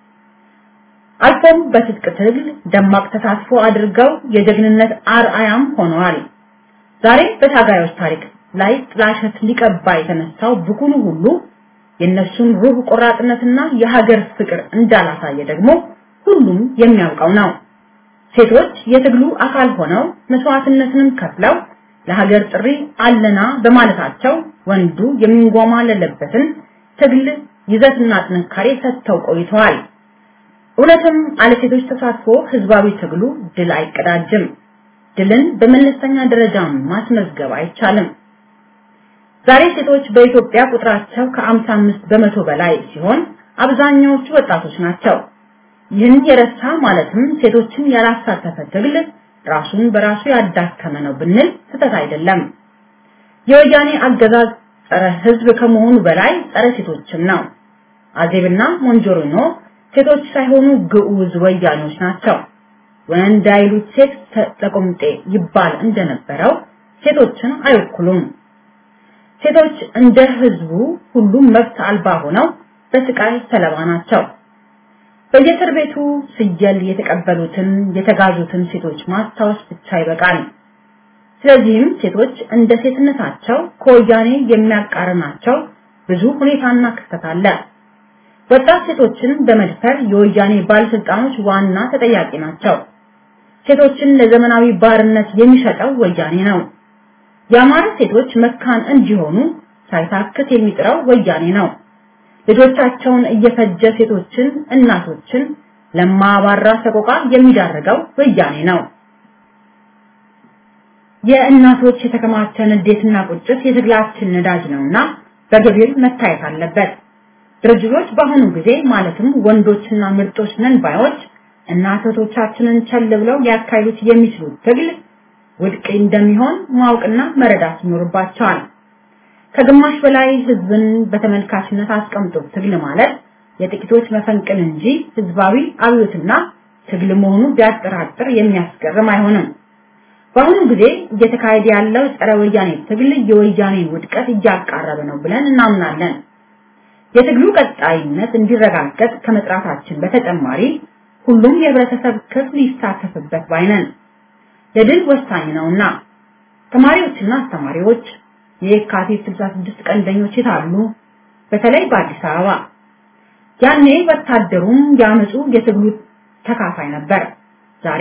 [SPEAKER 3] አልፎም በትጥቅ ትግል ደማቅ ተሳትፎ አድርገው የጀግንነት አርአያም ሆነዋል። ዛሬ በታጋዮች ታሪክ ላይ ጥላሸት ሊቀባ የተነሳው ብኩኑ ሁሉ የነሱን ሩህ ቆራጥነትና የሀገር ፍቅር እንዳላሳየ ደግሞ ሁሉም የሚያውቀው ነው። ሴቶች የትግሉ አካል ሆነው መስዋዕትነትንም ከፍለው ለሀገር ጥሪ አለና በማለታቸው ወንዱ የሚንጓማለለበትን ትግል ይዘትና ጥንካሬ ሰጥተው ቆይተዋል። እውነትም አለ ሴቶች ተሳትፎ ህዝባዊ ትግሉ ድል አይቀዳጅም። ድልን በመለስተኛ ደረጃ ማስመዝገብ አይቻልም። ዛሬ ሴቶች በኢትዮጵያ ቁጥራቸው ከ55 በመቶ በላይ ሲሆን አብዛኛዎቹ ወጣቶች ናቸው። ይህን የረሳ ማለትም ሴቶችን ያላሳተፈ ትግል ራሱን በራሱ ያዳከመ ነው ብንል ስህተት አይደለም። የወያኔ አገዛዝ ጸረ ህዝብ ከመሆኑ በላይ ጸረ ሴቶችም ነው። አዜብና ሞንጆሪኖ ሴቶች ሳይሆኑ ግዑዝ ወያኔዎች ናቸው። ወንድ አይሉት ሴት ተቆምጤ ይባል እንደነበረው ሴቶችን አይወክሉም። ሴቶች እንደ ህዝቡ ሁሉም መብት አልባ ሆነው በስቃይ ሰለባ ናቸው። በየእስር ቤቱ ስየል የተቀበሉትን የተጋዙትን ሴቶች ማስታወስ ብቻ ይበቃል። ስለዚህም ሴቶች እንደ ሴትነታቸው ከወያኔ የሚያቃርናቸው ብዙ ሁኔታና ክስተት አለ። ወጣት ሴቶችን በመድፈር የወያኔ ባለስልጣኖች ዋና ተጠያቂ ናቸው። ሴቶችን ለዘመናዊ ባርነት የሚሸጠው ወያኔ ነው። የአማራ ሴቶች መካን እንዲሆኑ ሳይታክት የሚጥረው ወያኔ ነው። ልጆቻቸውን እየፈጀ ሴቶችን፣ እናቶችን ለማባራ ሰቆቃ የሚዳርገው ወያኔ ነው። የእናቶች የተከማቸ ንዴትና ቁጭት የትግላችን ነዳጅ ነውና በገቢር መታየት አለበት። ድርጅቶች በአሁኑ ጊዜ ማለትም ወንዶችና ምርጦች ነን ባዮች እናቶቻችንን ቸል ብለው ሊያካሂዱት የሚችሉት ትግል ውድቅ እንደሚሆን ማወቅና መረዳት ይኖርባቸዋል። ከግማሽ በላይ ህዝብን በተመልካችነት አስቀምጦ ትግል ማለት የጥቂቶች መፈንቅል እንጂ ህዝባዊ አብዮትና ትግል መሆኑ ቢያጠራጥር የሚያስገርም አይሆንም። በአሁኑ ጊዜ እየተካሄደ ያለው ጸረ ወያኔ ትግል የወያኔን ውድቀት እያቃረበ ነው ብለን እናምናለን። የትግሉ ቀጣይነት እንዲረጋገጥ ከመጥራታችን በተጨማሪ ሁሉም የህብረተሰብ ክፍል ይሳተፍበት ባይነን ለድል ወሳኝ ነውና ተማሪዎችና አስተማሪዎች የካቲት 66 ቀንደኞች የታሉ? በተለይ በአዲስ አበባ ያኔ ወታደሩም ያመጹ የትግሉ ተካፋይ ነበር። ዛሬ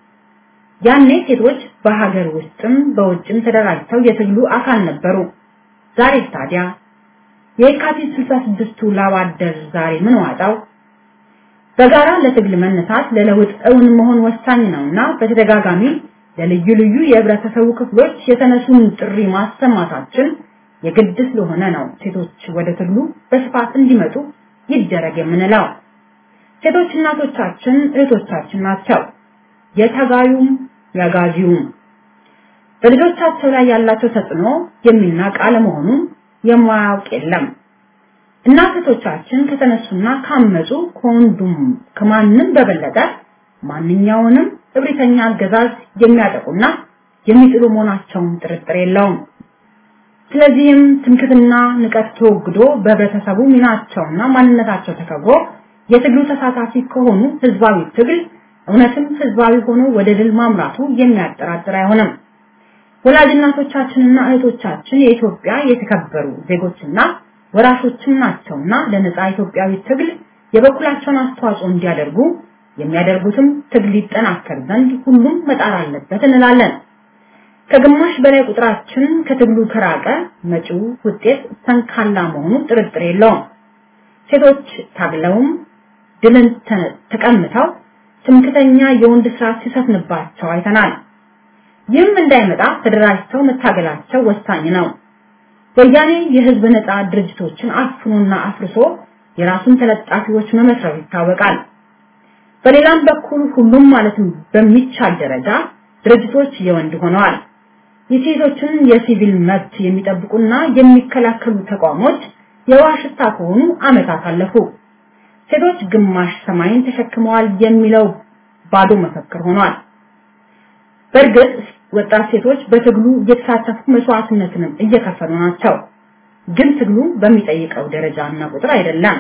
[SPEAKER 3] ያኔ ሴቶች በሀገር ውስጥም በውጭም ተደራጅተው የትግሉ አካል ነበሩ። ዛሬ ታዲያ የካቲት 66ቱ ላባደር ዛሬ ምን ዋጣው? በጋራ ለትግል መነሳት ለለውጥ እውን መሆን ወሳኝ ነውና በተደጋጋሚ ለልዩ ልዩ የህብረተሰቡ ክፍሎች የተነሱን ጥሪ ማሰማታችን የግድ ስለሆነ ነው ሴቶች ወደ ትግሉ በስፋት እንዲመጡ ይደረግ የምንለው። ሴቶች እናቶቻችን እህቶቻችን ናቸው። የተጋዩም ያጋጂውም በልጆቻቸው ላይ ያላቸው ተጽዕኖ የሚናቅ አለመሆኑን የማያውቅ የለም። እናቶቻችን ከተነሱና ካመጹ ከወንዱም ከማንም በበለጠ ማንኛውንም እብሪተኛ አገዛዝ የሚያጠቁና የሚጥሉ መሆናቸውን ጥርጥር የለውም። ስለዚህም ትምክትና ንቀት ተወግዶ በህብረተሰቡ ሚናቸውና ማንነታቸው ተከብሮ የትግሉ ተሳታፊ ከሆኑ ህዝባዊ ትግል እውነትም ህዝባዊ ሆኖ ወደ ድል ማምራቱ የሚያጠራጥር አይሆንም። ወላጅናቶቻችንና እህቶቻችን የኢትዮጵያ የተከበሩ ዜጎችና ወራሾችም ናቸውና ለነጻ ኢትዮጵያዊ ትግል የበኩላቸውን አስተዋጽኦ እንዲያደርጉ የሚያደርጉትም ትግል ይጠናከር ዘንድ ሁሉም መጣር አለበት እንላለን። ከግማሽ በላይ ቁጥራችን ከትግሉ ከራቀ መጪው ውጤት ሰንካላ መሆኑ ጥርጥር የለውም። ሴቶች ታግለውም ድልን ተቀምተው ትምክተኛ የወንድ ስራ ሲሰፍንባቸው አይተናል። ይህም እንዳይመጣ ተደራጅተው መታገላቸው ወሳኝ ነው። ወያኔ የህዝብ ነፃ ድርጅቶችን አፍኖና አፍርሶ የራሱን ተለጣፊዎች መመስረቱ ይታወቃል። በሌላም በኩል ሁሉም ማለትም በሚቻል ደረጃ ድርጅቶች የወንድ ሆነዋል። የሴቶችን የሲቪል መብት የሚጠብቁና የሚከላከሉ ተቋሞች የዋሽታ ከሆኑ አመታት አለፉ። ሴቶች ግማሽ ሰማይን ተሸክመዋል የሚለው ባዶ መፈክር ሆኗል። በእርግጥ ወጣት ሴቶች በትግሉ እየተሳተፉ መስዋዕትነትንም እየከፈሉ ናቸው። ግን ትግሉ በሚጠይቀው ደረጃና ቁጥር አይደለም።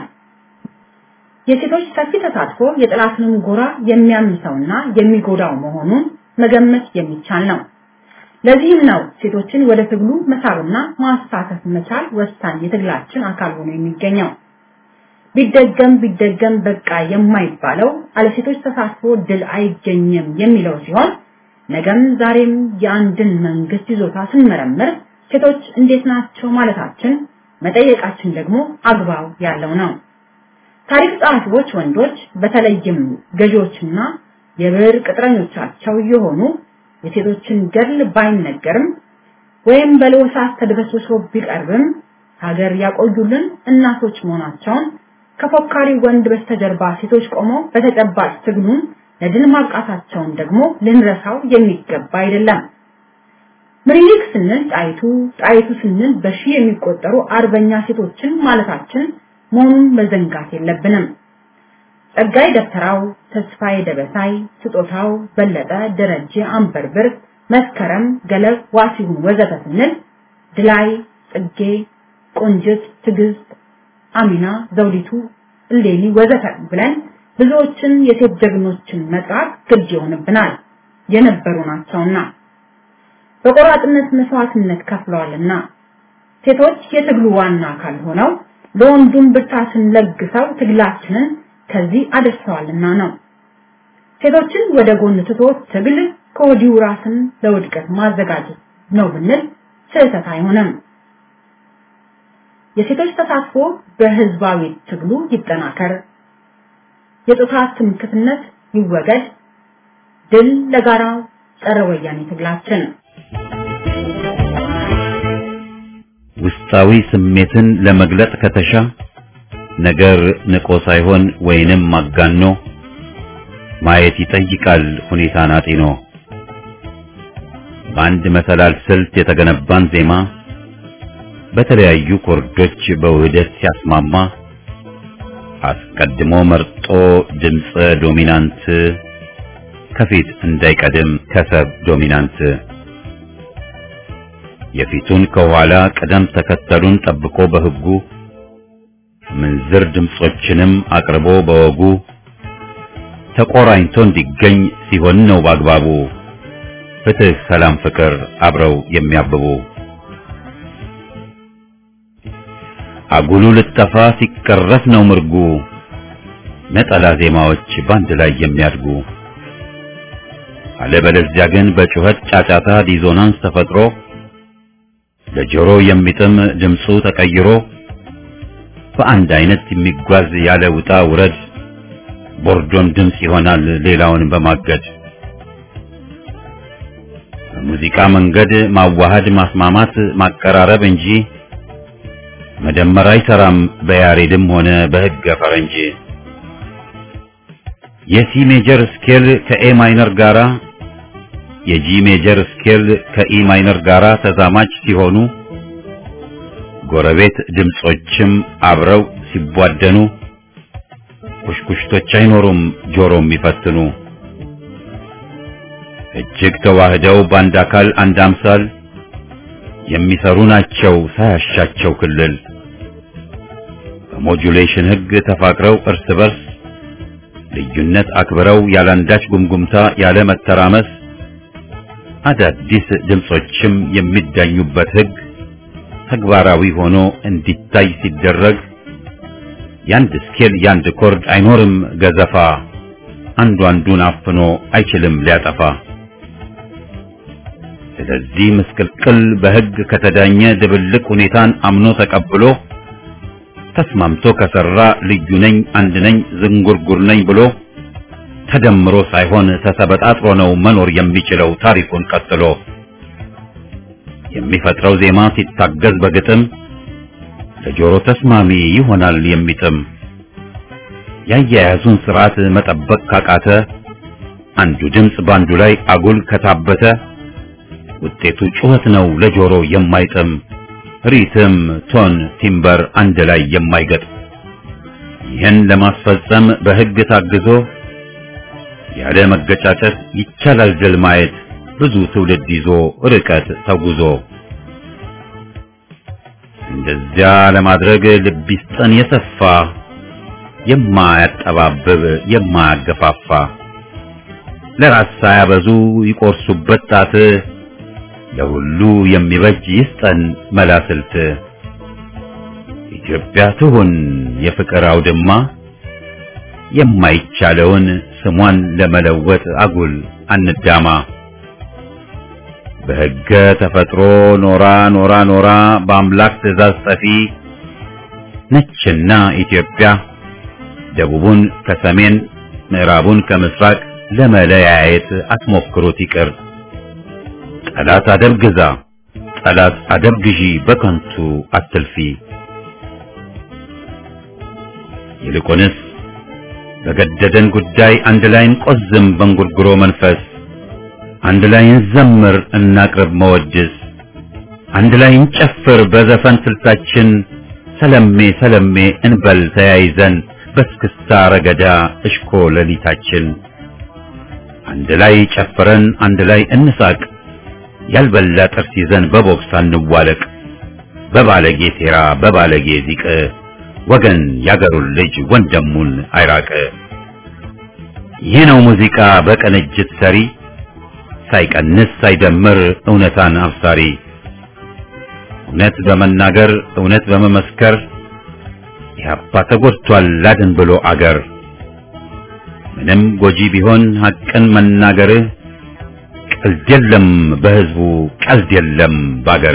[SPEAKER 3] የሴቶች ሰፊ ተሳትፎ የጠላትንም ጎራ የሚያምሰውና የሚጎዳው መሆኑን መገመት የሚቻል ነው። ለዚህም ነው ሴቶችን ወደ ትግሉ መሳብና ማሳተፍ መቻል ወሳኝ የትግላችን አካል ሆኖ የሚገኘው። ቢደገም ቢደገም በቃ የማይባለው አለሴቶች ተሳትፎ ድል አይገኝም የሚለው ሲሆን ነገም ዛሬም የአንድን መንግስት ይዞታ ስንመረምር ሴቶች እንዴት ናቸው ማለታችን መጠየቃችን ደግሞ አግባብ ያለው ነው። ታሪክ ጸሐፊዎች ወንዶች በተለይም ገዢዎችና የብር ቅጥረኞቻቸው የሆኑ የሴቶችን ገድል ባይነገርም ወይም በለወሳት ተድበስብሶ ቢቀርብም ሀገር ያቆዩልን እናቶች መሆናቸውን ከፎካሪ ወንድ በስተጀርባ ሴቶች ቆመው በተጨባጭ ትግሉን ለድል ማብቃታቸውን ደግሞ ልንረሳው የሚገባ አይደለም። ምኒልክ ስንል ጣይቱ፣ ጣይቱ ስንል በሺህ የሚቆጠሩ አርበኛ ሴቶችን ማለታችን መሆኑን መዘንጋት የለብንም። ጸጋይ ደብተራው፣ ተስፋዬ ደበሳይ፣ ስጦታው በለጠ፣ ደረጀ አንበርብር፣ መስከረም ገለብ፣ ዋሲሁን ወዘተ ስንል ድላይ፣ ጽጌ፣ ቆንጅት፣ ትዕግስት፣ አሚና፣ ዘውዲቱ፣ እሌኒ ወዘተ ብለን ብዙዎችን የሴት ጀግኖችን መጥራት ግድ ይሆንብናል የነበሩ ናቸውና በቆራጥነት መስዋዕትነት ከፍለዋልና ሴቶች የትግሉ ዋና አካል ሆነው ለወንዱም ብርታትን ለግሰው ትግላችንን ከዚህ አደርሰዋልና ነው። ሴቶችን ወደ ጎን ትቶ ትግል ከወዲሁ ራስን ለውድቀት ማዘጋጀት ነው ብንል ስህተት አይሆንም። የሴቶች ተሳትፎ በህዝባዊ ትግሉ ይጠናከር፣ የጾታ ትምክህትነት ይወገድ፣ ድል ለጋራ ጸረ ወያኔ ትግላችን።
[SPEAKER 1] ውስጣዊ ስሜትን ለመግለጥ ከተሻ ነገር ንቆ ሳይሆን ወይንም ማጋኖ ማየት ይጠይቃል ሁኔታን አጢኖ። በአንድ መሰላል ስልት የተገነባን ዜማ በተለያዩ ኮርዶች በውህደት ሲያስማማ አስቀድሞ መርጦ ድምፀ ዶሚናንት ከፊት እንዳይቀድም ከሰብ ዶሚናንት የፊቱን ከኋላ ቅደም ተከተሉን ጠብቆ በህጉ ምንዝር ድምጾችንም አቅርቦ በወጉ ተቆራኝቶ እንዲገኝ ሲሆን ነው በአግባቡ ፍትህ፣ ሰላም፣ ፍቅር አብረው የሚያብቡ አጉሉ ልጠፋ ሲቀረፍ ነው ምርጉ ነጠላ ዜማዎች ባንድ ላይ የሚያድጉ አለበለዚያ ግን በጩኸት ጫጫታ ዲዞናንስ ተፈጥሮ ለጆሮ የሚጥም ድምፁ ተቀይሮ በአንድ አይነት የሚጓዝ ያለ ውጣ ውረድ ቦርዶን ድምፅ ይሆናል ሌላውን በማገድ በሙዚቃ መንገድ ማዋሃድ ማስማማት ማቀራረብ እንጂ መደመር አይሰራም በያሬድም ሆነ በሕገ ፈረንጅ የሲ ሜጀር ስኬል ከኤ ማይነር ጋራ የጂ ሜጀር ስኬል ከኢ ማይነር ጋራ ተዛማጅ ሲሆኑ ጎረቤት ድምጾችም አብረው ሲቧደኑ ኩሽኩሽቶች አይኖሩም ጆሮ የሚፈትኑ እጅግ ተዋህደው በአንድ አካል አንድ አምሳል የሚሰሩ ናቸው ሳያሻቸው ክልል በሞጁሌሽን ሕግ ተፋቅረው እርስ በርስ ልዩነት አክብረው ያላንዳች ጉምጉምታ ያለ መተራመስ አዳዲስ ድምጾችም የሚዳኙበት ሕግ ተግባራዊ ሆኖ እንዲታይ ሲደረግ ያንድ ስኬል ያንድ ኮርድ አይኖርም ገዘፋ አንዱ አንዱን አፍኖ አይችልም ሊያጠፋ። ስለዚህ ምስቅልቅል በሕግ ከተዳኘ ድብልቅ ሁኔታን አምኖ ተቀብሎ ተስማምቶ ከሰራ ልዩ ነኝ አንድ ነኝ ዝንጉርጉር ነኝ ብሎ ተደምሮ ሳይሆን ተሰበጣጥሮ ነው መኖር የሚችለው ታሪኩን ቀጥሎ የሚፈጥረው ዜማ ሲታገዝ በግጥም ለጆሮ ተስማሚ ይሆናል የሚጥም ያያያዙን ስርዓት መጠበቅ ካቃተ አንዱ ድምፅ ባንዱ ላይ አጉል ከታበተ ውጤቱ ጩኸት ነው ለጆሮ የማይጥም ሪትም፣ ቶን፣ ቲምበር አንድ ላይ የማይገጥ ይህን ለማስፈጸም በሕግ ታግዞ ያለ መገጫጨት ይቻላል ድል ማየት ብዙ ትውልድ ይዞ ርቀት ተጉዞ እንደዚያ ለማድረግ ልብ ይስጠን የሰፋ የማያጠባብብ የማያገፋፋ ለራስ ሳያበዙ ይቆርሱበት ጣት ለሁሉ የሚበጅ ይስጠን መላስልት ኢትዮጵያ ትሁን የፍቅር አውድማ የማይቻለውን ስሟን ለመለወጥ አጉል አንዳማ በሕገ ተፈጥሮ ኖራ ኖራ ኖራ በአምላክ ትእዛዝ ጠፊ ነችና ኢትዮጵያ ደቡቡን ከሰሜን ምዕራቡን ከምስራቅ ለመለያየት አትሞክሩት ይቅር ጠላት አደብ ግዛ፣ ጠላት አደብ ግዢ፣ በከንቱ አትልፊ። ይልቁንስ በገደደን ጉዳይ አንድ ላይ እንቆዝም በእንጉርጉሮ መንፈስ፣ አንድ ላይ እንዘምር እናቅርብ መወድስ፣ አንድ ላይ እንጨፍር በዘፈን ስልታችን፣ ሰለሜ ሰለሜ እንበል ተያይዘን በስክስታ ረገዳ እሽኮ ሌሊታችን። አንድ ላይ ጨፍረን አንድ ላይ እንሳቅ፣ ያልበላ ጥርስ ይዘን በቦክስ አንዋለቅ፣ በባለጌ ሴራ በባለጌ ዚቅ ወገን ያገሩን ልጅ ወንድሙን አይራቅ። ይህ ነው ሙዚቃ በቅንጅት ሰሪ ሳይቀንስ ሳይደምር እውነታን አብሳሪ እውነት በመናገር እውነት በመመስከር ኢህአፓ ተጎድቷል ላድን ብሎ አገር ምንም ጎጂ ቢሆን ሐቅን መናገርህ ቀልድ የለም በህዝቡ ቀልድ የለም ባገር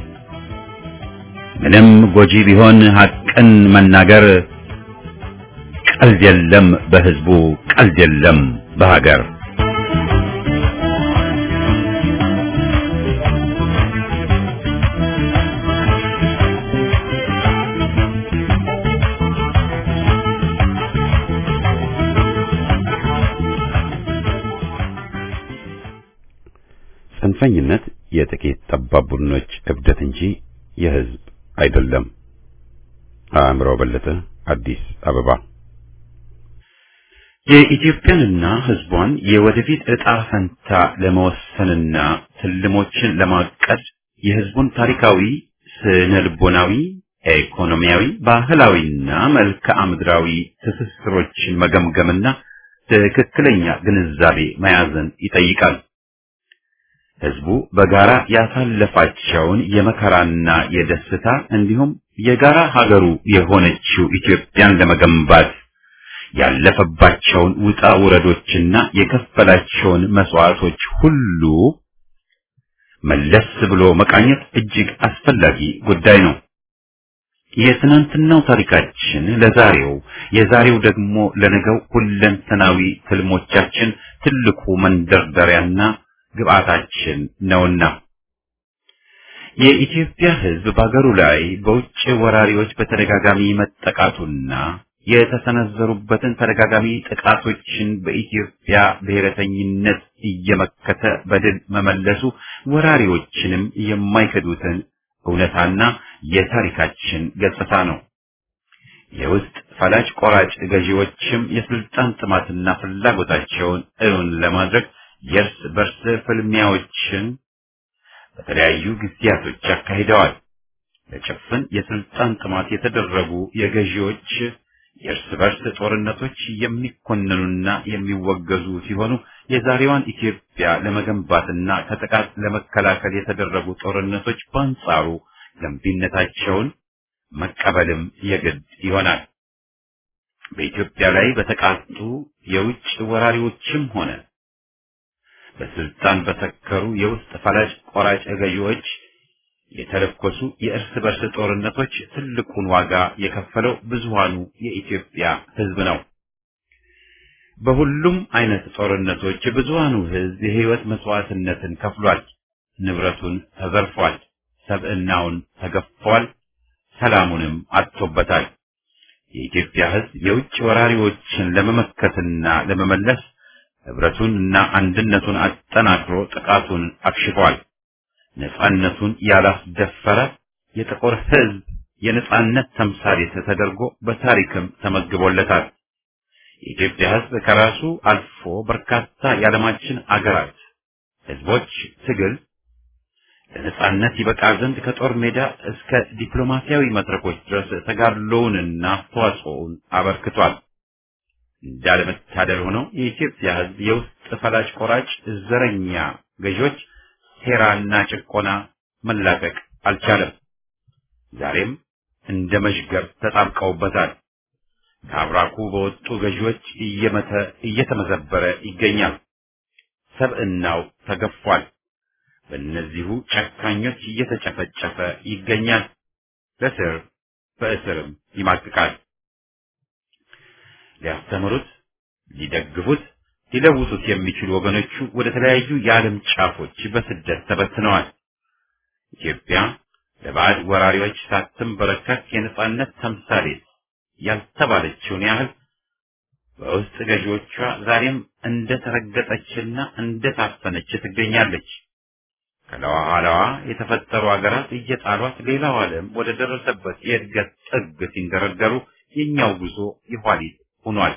[SPEAKER 1] ምንም ጎጂ ቢሆን ሐቅን መናገር ቀልድ የለም በህዝቡ ቀልድ የለም በሀገር ጽንፈኝነት የጥቂት ጠባብ ቡድኖች እብደት እንጂ የህዝብ አይደለም። አእምሮ በለጠ አዲስ አበባ። የኢትዮጵያንና ህዝቧን የወደፊት ዕጣ ፈንታ ለመወሰንና ትልሞችን ለማቀድ የህዝቡን ታሪካዊ፣ ስነ ልቦናዊ፣ ኢኮኖሚያዊ፣ ባህላዊና መልክዓ ምድራዊ ትስስሮችን መገምገምና ትክክለኛ ግንዛቤ መያዝን ይጠይቃል። ህዝቡ በጋራ ያሳለፋቸውን የመከራና የደስታ እንዲሁም የጋራ ሀገሩ የሆነችው ኢትዮጵያን ለመገንባት ያለፈባቸውን ውጣ ውረዶችና የከፈላቸውን መስዋዕቶች ሁሉ መለስ ብሎ መቃኘት እጅግ አስፈላጊ ጉዳይ ነው። የትናንትናው ታሪካችን ለዛሬው፣ የዛሬው ደግሞ ለነገው ሁለንተናዊ ትልሞቻችን ትልቁ መንደርደሪያና ግብአታችን ነውና የኢትዮጵያ ህዝብ በአገሩ ላይ በውጭ ወራሪዎች በተደጋጋሚ መጠቃቱና የተሰነዘሩበትን ተደጋጋሚ ጥቃቶችን በኢትዮጵያ ብሔረተኝነት እየመከተ በድል መመለሱ ወራሪዎችንም የማይክዱትን እውነታና የታሪካችን ገጽታ ነው። የውስጥ ፈላጭ ቆራጭ ገዢዎችም የስልጣን ጥማትና ፍላጎታቸውን እውን ለማድረግ የእርስ በርስ ፍልሚያዎችን በተለያዩ ጊዜያቶች አካሂደዋል። ለጭፍን የስልጣን ጥማት የተደረጉ የገዢዎች የእርስ በርስ ጦርነቶች የሚኮነኑና የሚወገዙ ሲሆኑ የዛሬዋን ኢትዮጵያ ለመገንባትና ከጥቃት ለመከላከል የተደረጉ ጦርነቶች በአንጻሩ ገንቢነታቸውን መቀበልም የግድ ይሆናል። በኢትዮጵያ ላይ በተቃጡ የውጭ ወራሪዎችም ሆነ በስልጣን በሰከሩ የውስጥ ፈላጭ ቆራጭ ገዢዎች የተለኮሱ የእርስ በርስ ጦርነቶች ትልቁን ዋጋ የከፈለው ብዙሃኑ የኢትዮጵያ ሕዝብ ነው። በሁሉም አይነት ጦርነቶች ብዙሃኑ ሕዝብ የህይወት መስዋዕትነትን ከፍሏል። ንብረቱን ተዘርፏል። ሰብዕናውን ተገፏል። ሰላሙንም አጥቶበታል። የኢትዮጵያ ሕዝብ የውጭ ወራሪዎችን ለመመከትና ለመመለስ ህብረቱን እና አንድነቱን አጠናክሮ ጥቃቱን አክሽፏል። ነጻነቱን ያላስደፈረ የጥቁር ህዝብ የነጻነት ተምሳሌት ተደርጎ በታሪክም ተመዝግቦለታል። የኢትዮጵያ ህዝብ ከራሱ አልፎ በርካታ የዓለማችን አገራት ህዝቦች ትግል ለነጻነት ይበቃ ዘንድ ከጦር ሜዳ እስከ ዲፕሎማሲያዊ መድረኮች ድረስ ተጋድሎውንና አስተዋጽኦውን አበርክቷል። እንዳለመታደል ሆነው የኢትዮጵያ ህዝብ የውስጥ ፈላጭ ቆራጭ ዘረኛ ገዢዎች ሴራና ጭቆና መላቀቅ አልቻለም። ዛሬም እንደ መሽገር ተጣብቀውበታል። ከአብራኩ በወጡ ገዢዎች እየመተ እየተመዘበረ ይገኛል። ሰብዕናው ተገፏል። በእነዚሁ ጨካኞች እየተጨፈጨፈ ይገኛል። በስር በእስርም ይማቅቃል። ሊያስተምሩት፣ ሊደግፉት፣ ሊለውጡት የሚችሉ ወገኖቹ ወደ ተለያዩ የዓለም ጫፎች በስደት ተበትነዋል። ኢትዮጵያ ለባዕድ ወራሪዎች ሳትንበረከክ የነጻነት ተምሳሌት ያልተባለችውን ያህል በውስጥ ገዢዎቿ ዛሬም እንደ ተረገጠችና እንደ ታፈነች ትገኛለች። ከለኋላዋ የተፈጠሩ አገራት እየጣሏት ሌላው ዓለም ወደ ደረሰበት የእድገት ጥግ ሲንደረደሩ የኛው ጉዞ የኋሊት ሆኗል።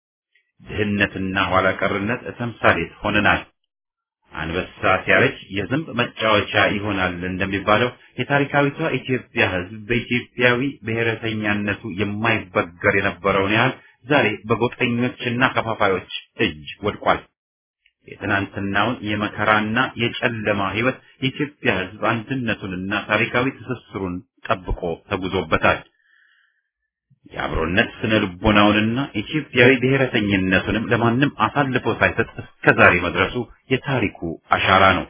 [SPEAKER 1] ድህነትና ኋላ ቀርነት ተምሳሌት ሆነናል። አንበሳ ሲያረጅ የዝንብ መጫወቻ ይሆናል እንደሚባለው የታሪካዊቷ ኢትዮጵያ ሕዝብ በኢትዮጵያዊ ብሔረተኛነቱ የማይበገር የነበረውን ያህል ዛሬ በጎጠኞችና ከፋፋዮች እጅ ወድቋል። የትናንትናውን የመከራና የጨለማ ሕይወት የኢትዮጵያ ሕዝብ አንድነቱንና ታሪካዊ ትስስሩን ጠብቆ ተጉዞበታል። የአብሮነት ስነ ልቦናውንና ኢትዮጵያዊ ብሔረተኝነቱንም ለማንም አሳልፎ ሳይሰጥ እስከ ዛሬ መድረሱ የታሪኩ አሻራ ነው።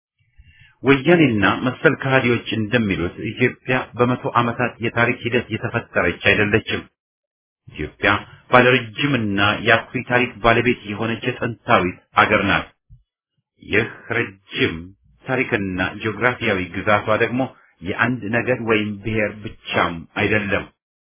[SPEAKER 1] ወያኔና መሰል ከሃዲዎች እንደሚሉት ኢትዮጵያ በመቶ ዓመታት የታሪክ ሂደት የተፈጠረች አይደለችም። ኢትዮጵያ ባለረጅምና የአኩሪ ታሪክ ባለቤት የሆነች የጥንታዊት አገር ናት። ይህ ረጅም ታሪክና ጂኦግራፊያዊ ግዛቷ ደግሞ የአንድ ነገድ ወይም ብሔር ብቻም አይደለም።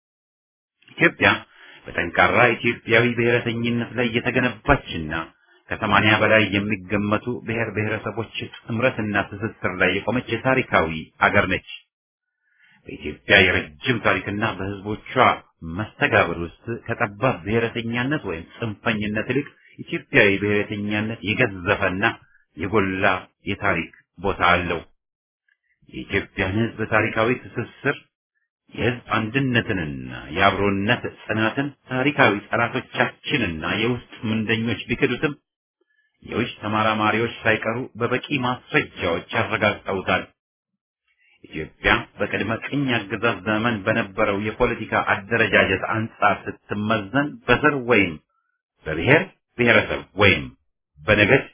[SPEAKER 1] ኢትዮጵያ በጠንካራ ኢትዮጵያዊ ብሔረተኝነት ላይ የተገነባችና ከሰማንያ በላይ የሚገመቱ ብሔር ብሔረሰቦች ጥምረትና ትስስር ላይ የቆመች የታሪካዊ አገር ነች። በኢትዮጵያ የረጅም ታሪክና በሕዝቦቿ መስተጋብር ውስጥ ከጠባብ ብሔረተኛነት ወይም ጽንፈኝነት ይልቅ ኢትዮጵያዊ ብሔረተኛነት የገዘፈና የጎላ የታሪክ ቦታ አለው። የኢትዮጵያን ሕዝብ ታሪካዊ ትስስር የሕዝብ አንድነትንና የአብሮነት ጽናትን ታሪካዊ ጠላቶቻችንና የውስጥ ምንደኞች ቢክዱትም የውጭ ተመራማሪዎች ሳይቀሩ በበቂ ማስረጃዎች ያረጋግጠውታል። ኢትዮጵያ በቅድመ ቅኝ አገዛዝ ዘመን በነበረው የፖለቲካ አደረጃጀት አንጻር ስትመዘን በዘር ወይም በብሔር ብሔረሰብ ወይም በነገድ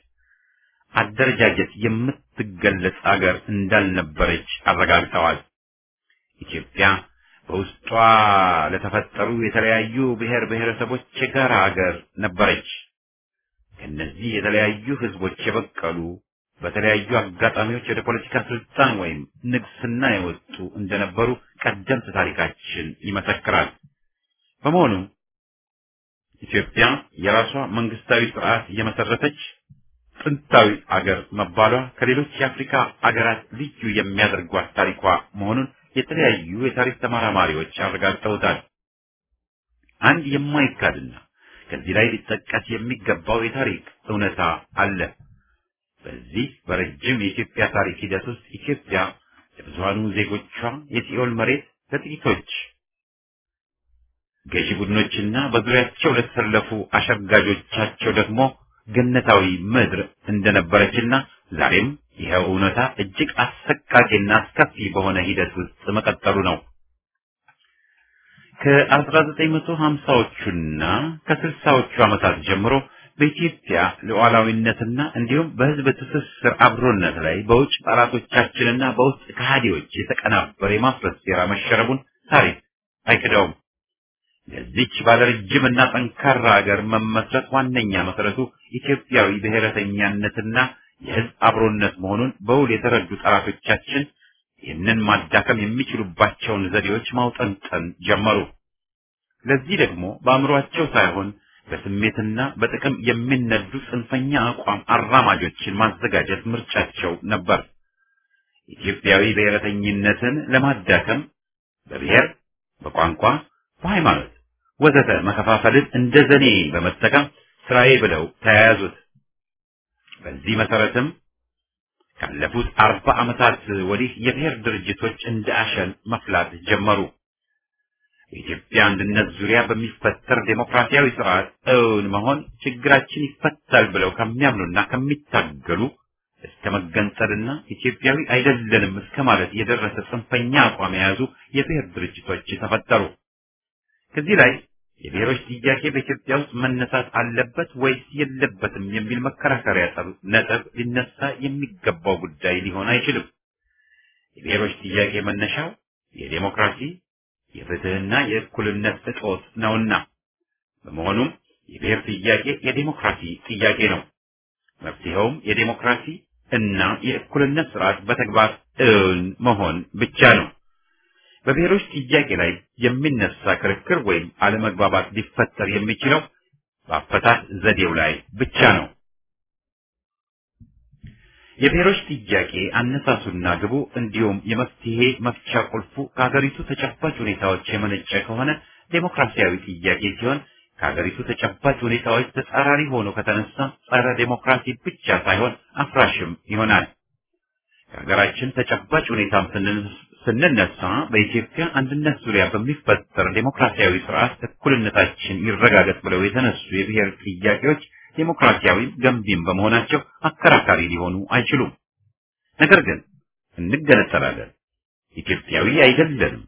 [SPEAKER 1] አደረጃጀት የምትገለጽ አገር እንዳልነበረች አረጋግጠዋል። ኢትዮጵያ በውስጧ ለተፈጠሩ የተለያዩ ብሔር ብሔረሰቦች የጋራ አገር ነበረች። ከእነዚህ የተለያዩ ህዝቦች የበቀሉ በተለያዩ አጋጣሚዎች ወደ ፖለቲካ ስልጣን ወይም ንግስና የወጡ እንደነበሩ ቀደምት ታሪካችን ይመሰክራል። በመሆኑም ኢትዮጵያ የራሷ መንግስታዊ ስርዓት የመሰረተች ጥንታዊ አገር መባሏ ከሌሎች የአፍሪካ አገራት ልዩ የሚያደርጓት ታሪኳ መሆኑን የተለያዩ የታሪክ ተመራማሪዎች አረጋግጠውታል። አንድ የማይካድና ከዚህ ላይ ሊጠቀስ የሚገባው የታሪክ እውነታ አለ። በዚህ በረጅም የኢትዮጵያ ታሪክ ሂደት ውስጥ ኢትዮጵያ ለብዙሃኑ ዜጎቿ የሲኦል መሬት፣ ለጥቂቶች ገዢ ቡድኖችና በዙሪያቸው ለተሰለፉ አሸጋጆቻቸው ደግሞ ገነታዊ ምድር እንደነበረችና ዛሬም ይኸው እውነታ እጅግ አሰቃቂና አስከፊ በሆነ ሂደት ውስጥ መቀጠሉ ነው። ከ1950ዎቹና ከ60ዎቹ ዓመታት ጀምሮ በኢትዮጵያ ሉዓላዊነትና እንዲሁም በሕዝብ ትስስር አብሮነት ላይ በውጭ ጠላቶቻችንና በውስጥ ከሃዲዎች የተቀናበረ የማፍረስ ሴራ መሸረቡን ታሪክ አይክደውም። ለዚች ባለረጅምና ጠንካራ ሀገር መመስረት ዋነኛ መሰረቱ ኢትዮጵያዊ ብሔረተኛነትና የሕዝብ አብሮነት መሆኑን በውል የተረዱ ጠላቶቻችን ይህንን ማዳከም የሚችሉባቸውን ዘዴዎች ማውጠንጠን ጀመሩ። ለዚህ ደግሞ በአእምሯቸው ሳይሆን በስሜትና በጥቅም የሚነዱ ጽንፈኛ አቋም አራማጆችን ማዘጋጀት ምርጫቸው ነበር። ኢትዮጵያዊ ብሔረተኝነትን ለማዳከም በብሔር፣ በቋንቋ፣ በሃይማኖት ወዘተ መከፋፈልን እንደ ዘኔ በመጠቀም ስራዬ ብለው ተያያዙት። በዚህ መሰረትም ካለፉት አርባ ዓመታት ወዲህ የብሔር ድርጅቶች እንደ አሸን መፍላት ጀመሩ። በኢትዮጵያ አንድነት ዙሪያ በሚፈጠር ዴሞክራሲያዊ ስርዓት እውን መሆን ችግራችን ይፈታል ብለው ከሚያምኑና ከሚታገሉ እስከ መገንጠልና ኢትዮጵያዊ አይደለንም እስከ ማለት የደረሰ ጽንፈኛ አቋም የያዙ የብሔር ድርጅቶች ተፈጠሩ። ከዚህ ላይ የብሔሮች ጥያቄ በኢትዮጵያ ውስጥ መነሳት አለበት ወይስ የለበትም የሚል መከራከሪያ ነጥብ ሊነሳ የሚገባው ጉዳይ ሊሆን አይችልም። የብሔሮች ጥያቄ መነሻው የዴሞክራሲ የፍትህና የእኩልነት እጦት ነውና፣ በመሆኑም የብሔር ጥያቄ የዴሞክራሲ ጥያቄ ነው። መፍትሄውም የዴሞክራሲ እና የእኩልነት ስርዓት በተግባር እውን መሆን ብቻ ነው። በብሔሮች ጥያቄ ላይ የሚነሳ ክርክር ወይም አለመግባባት ሊፈጠር የሚችለው በአፈታት ዘዴው ላይ ብቻ ነው። የብሔሮች ጥያቄ አነሳሱና ግቡ እንዲሁም የመፍትሄ መፍቻ ቁልፉ ከሀገሪቱ ተጨባጭ ሁኔታዎች የመነጨ ከሆነ ዴሞክራሲያዊ ጥያቄ ሲሆን ከሀገሪቱ ተጨባጭ ሁኔታዎች ተጻራሪ ሆኖ ከተነሳ ጸረ ዴሞክራሲ ብቻ ሳይሆን አፍራሽም ይሆናል። ከሀገራችን ተጨባጭ ሁኔታም ስንነሳ በኢትዮጵያ አንድነት ዙሪያ በሚፈጠር ዴሞክራሲያዊ ስርዓት እኩልነታችን ይረጋገጥ ብለው የተነሱ የብሔር ጥያቄዎች ዴሞክራሲያዊ ገንቢም በመሆናቸው አከራካሪ ሊሆኑ አይችሉም። ነገር ግን እንገነጠላለን፣ ኢትዮጵያዊ አይደለንም፣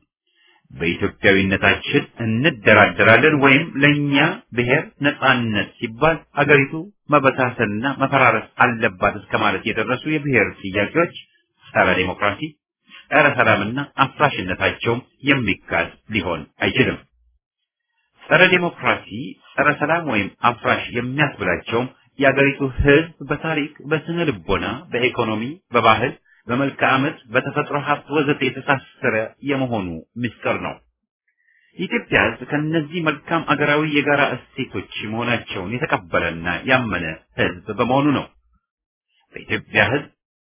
[SPEAKER 1] በኢትዮጵያዊነታችን እንደራደራለን ወይም ለእኛ ብሔር ነጻነት ሲባል አገሪቱ መበታተንና መፈራረስ አለባት እስከ ማለት የደረሱ የብሔር ጥያቄዎች ጸረ ዴሞክራሲ፣ ጸረ ሰላምና አፍራሽነታቸውም የሚካድ ሊሆን አይችልም። ጸረ ዴሞክራሲ፣ ጸረ ሰላም ወይም አፍራሽ የሚያስብላቸውም የአገሪቱ ሕዝብ በታሪክ፣ በስነ ልቦና፣ በኢኮኖሚ፣ በባህል፣ በመልክዓ ምድር፣ በተፈጥሮ ሀብት ወዘተ የተሳሰረ የመሆኑ ምስጢር ነው። የኢትዮጵያ ሕዝብ ከእነዚህ መልካም አገራዊ የጋራ እሴቶች መሆናቸውን የተቀበለና ያመነ ሕዝብ በመሆኑ ነው። በኢትዮጵያ ሕዝብ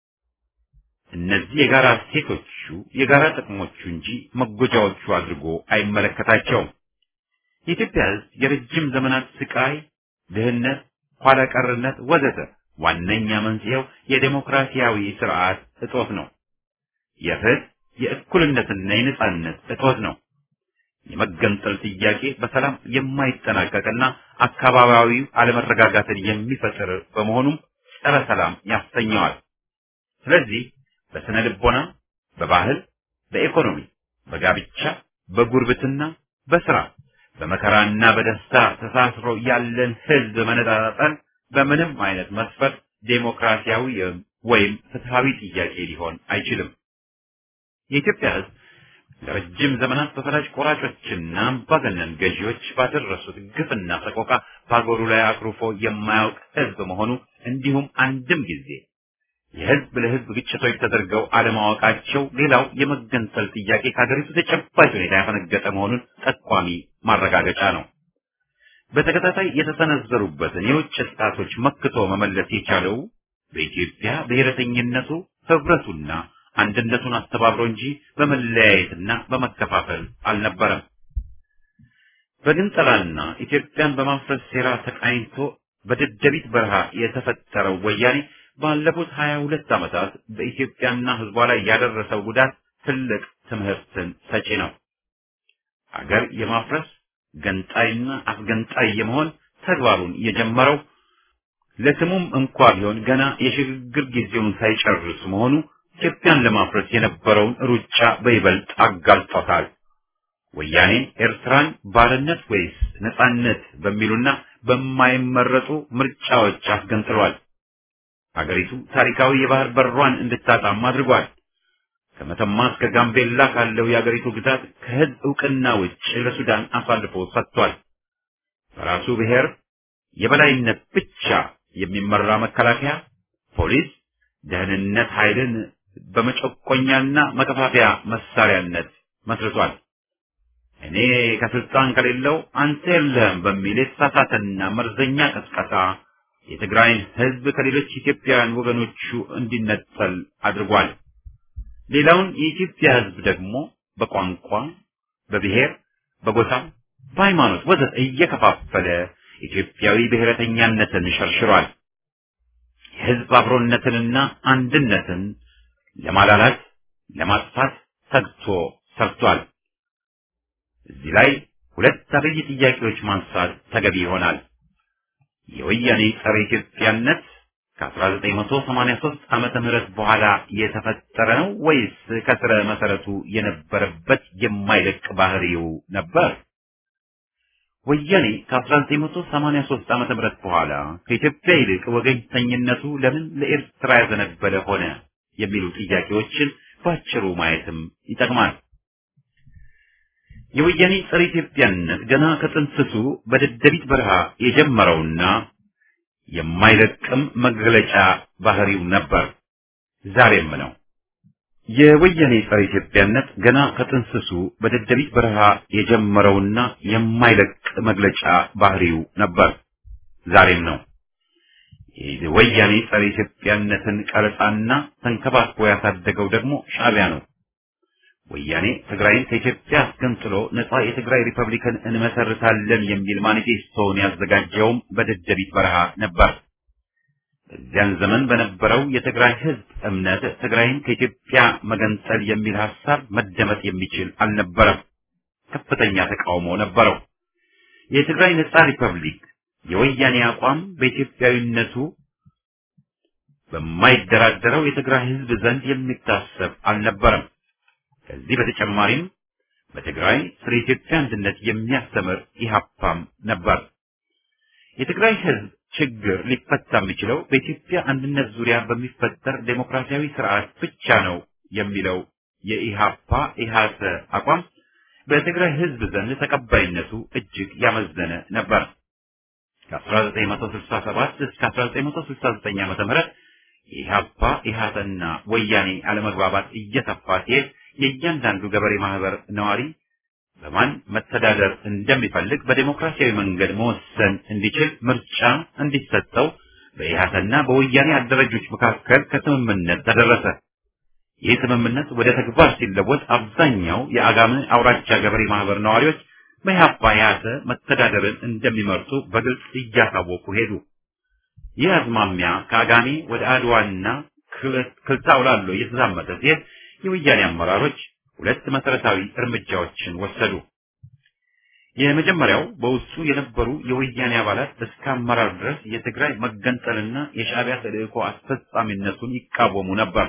[SPEAKER 1] እነዚህ የጋራ እሴቶቹ የጋራ ጥቅሞቹ እንጂ መጎጃዎቹ አድርጎ አይመለከታቸውም። የኢትዮጵያ ሕዝብ የረጅም ዘመናት ስቃይ፣ ድህነት፣ ኋላ ቀርነት ወዘተ ዋነኛ መንስኤው የዴሞክራሲያዊ ስርዓት እጦት ነው። የፍትህ የእኩልነትና የነጻነት እጦት ነው። የመገንጠል ጥያቄ በሰላም የማይጠናቀቅና አካባቢያዊ አለመረጋጋትን የሚፈጥር በመሆኑም ጸረ ሰላም ያሰኘዋል። ስለዚህ በስነ ልቦና፣ በባህል፣ በኢኮኖሚ፣ በጋብቻ፣ በጉርብትና፣ በስራ በመከራና በደስታ ተሳስሮ ያለን ህዝብ መነጣጠል በምንም አይነት መስፈርት ዴሞክራሲያዊ ወይም ፍትሃዊ ጥያቄ ሊሆን አይችልም። የኢትዮጵያ ህዝብ ለረጅም ዘመናት በፈላጭ ቆራጮችና አምባገነን ገዢዎች ባደረሱት ግፍና ሰቆቃ በአገሩ ላይ አኩርፎ የማያውቅ ህዝብ መሆኑ እንዲሁም አንድም ጊዜ የህዝብ ለህዝብ ግጭቶች ተደርገው አለማወቃቸው ሌላው የመገንጠል ጥያቄ ከሀገሪቱ ተጨባጭ ሁኔታ ያፈነገጠ መሆኑን ጠቋሚ ማረጋገጫ ነው። በተከታታይ የተሰነዘሩበትን የውጭ ጥቃቶች መክቶ መመለስ የቻለው በኢትዮጵያ ብሔረተኝነቱ ህብረቱና አንድነቱን አስተባብሮ እንጂ በመለያየትና በመከፋፈል አልነበረም። በግንጠላና ኢትዮጵያን በማፍረስ ሴራ ተቃኝቶ በደደቢት በረሃ የተፈጠረው ወያኔ ባለፉት ሀያ ሁለት ዓመታት በኢትዮጵያና ህዝቧ ላይ ያደረሰው ጉዳት ትልቅ ትምህርትን ሰጪ ነው። አገር የማፍረስ ገንጣይና አስገንጣይ የመሆን ተግባሩን የጀመረው ለስሙም እንኳ ቢሆን ገና የሽግግር ጊዜውን ሳይጨርስ መሆኑ ኢትዮጵያን ለማፍረስ የነበረውን ሩጫ በይበልጥ አጋልጦታል። ወያኔ ኤርትራን ባርነት ወይስ ነጻነት በሚሉና በማይመረጡ ምርጫዎች አስገንጥሏል። አገሪቱ ታሪካዊ የባህር በሯን እንድታጣም አድርጓል። ከመተማ እስከ ጋምቤላ ካለው የአገሪቱ ግዛት ከህዝብ እውቅና ውጭ ለሱዳን አሳልፎ ሰጥቷል። በራሱ ብሔር የበላይነት ብቻ የሚመራ መከላከያ፣ ፖሊስ፣ ደህንነት ኃይልን በመጨቆኛና መከፋፈያ መሳሪያነት መስርቷል። እኔ ከስልጣን ከሌለው አንተ የለህም በሚል የተሳሳተና መርዘኛ ቀስቀሳ የትግራይን ህዝብ ከሌሎች ኢትዮጵያውያን ወገኖቹ እንዲነጠል አድርጓል። ሌላውን የኢትዮጵያ ህዝብ ደግሞ በቋንቋ፣ በብሔር፣ በጎሳ፣ በሃይማኖት ወዘተ እየከፋፈለ ኢትዮጵያዊ ብሔረተኛነትን ሸርሽሯል። የህዝብ አብሮነትንና አንድነትን ለማላላት ለማጥፋት ተግቶ ሰርቷል። እዚህ ላይ ሁለት አበይ ጥያቄዎች ማንሳት ተገቢ ይሆናል። የወያኔ ጸረ ኢትዮጵያነት ከ1983 ዓመተ ምህረት በኋላ የተፈጠረ ነው ወይስ ከስረ መሰረቱ የነበረበት የማይለቅ ባህሪው ነበር? ወያኔ ከ1983 ዓመተ ምህረት በኋላ ከኢትዮጵያ ይልቅ ወገኝተኝነቱ ለምን ለኤርትራ ያዘነበለ ሆነ የሚሉ ጥያቄዎችን ባጭሩ ማየትም ይጠቅማል። የወያኔ ጸረ ኢትዮጵያነት ገና ከጥንስሱ በደደቢት በረሃ የጀመረውና የማይለቅም መግለጫ ባህሪው ነበር፣ ዛሬም ነው። የወያኔ ጸረ ኢትዮጵያነት ገና ከጥንስሱ በደደቢት በረሃ የጀመረውና የማይለቅ መግለጫ ባህሪው ነበር፣ ዛሬም ነው። የወያኔ ጸረ ኢትዮጵያነትን ቀረጻና ተንከባክቦ ያሳደገው ደግሞ ሻዕቢያ ነው። ወያኔ ትግራይን ከኢትዮጵያ አስገንጥሎ ነጻ የትግራይ ሪፐብሊክን እንመሰርታለን የሚል ማኒፌስቶውን ያዘጋጀውም በደደቢት በረሃ ነበር። በዚያን ዘመን በነበረው የትግራይ ሕዝብ እምነት ትግራይን ከኢትዮጵያ መገንጠል የሚል ሐሳብ መደመጥ የሚችል አልነበረም። ከፍተኛ ተቃውሞ ነበረው። የትግራይ ነጻ ሪፐብሊክ የወያኔ አቋም በኢትዮጵያዊነቱ በማይደራደረው የትግራይ ሕዝብ ዘንድ የሚታሰብ አልነበረም። ከዚህ በተጨማሪም በትግራይ ስለ ኢትዮጵያ አንድነት የሚያስተምር ኢህአፓም ነበር። የትግራይ ሕዝብ ችግር ሊፈታ የሚችለው በኢትዮጵያ አንድነት ዙሪያ በሚፈጠር ዴሞክራሲያዊ ስርዓት ብቻ ነው የሚለው የኢህአፓ ኢህአሰ አቋም በትግራይ ሕዝብ ዘንድ ተቀባይነቱ እጅግ ያመዘነ ነበር። ከ1967 እስከ 1969 ዓ.ም የኢህአፓ ኢህአሰና ወያኔ አለመግባባት እየሰፋ ሲሄድ የእያንዳንዱ ገበሬ ማህበር ነዋሪ በማን መተዳደር እንደሚፈልግ በዴሞክራሲያዊ መንገድ መወሰን እንዲችል ምርጫ እንዲሰጠው በኢህአሰና በወያኔ አደረጆች መካከል ከስምምነት ተደረሰ። ይህ ስምምነት ወደ ተግባር ሲለወጥ አብዛኛው የአጋም አውራጃ ገበሬ ማህበር ነዋሪዎች በኢህአፓ ኢህአሰ መተዳደርን እንደሚመርጡ በግልጽ እያሳወቁ ሄዱ። ይህ አዝማሚያ ከአጋሜ ወደ አድዋና ክልታው ላሎ እየተዛመተ ሲሄድ የወያኔ አመራሮች ሁለት መሰረታዊ እርምጃዎችን ወሰዱ። የመጀመሪያው በውስጡ የነበሩ የወያኔ አባላት እስከ አመራር ድረስ የትግራይ መገንጠልና የሻዕቢያ ተልእኮ አስፈጻሚነቱን ይቃወሙ ነበር።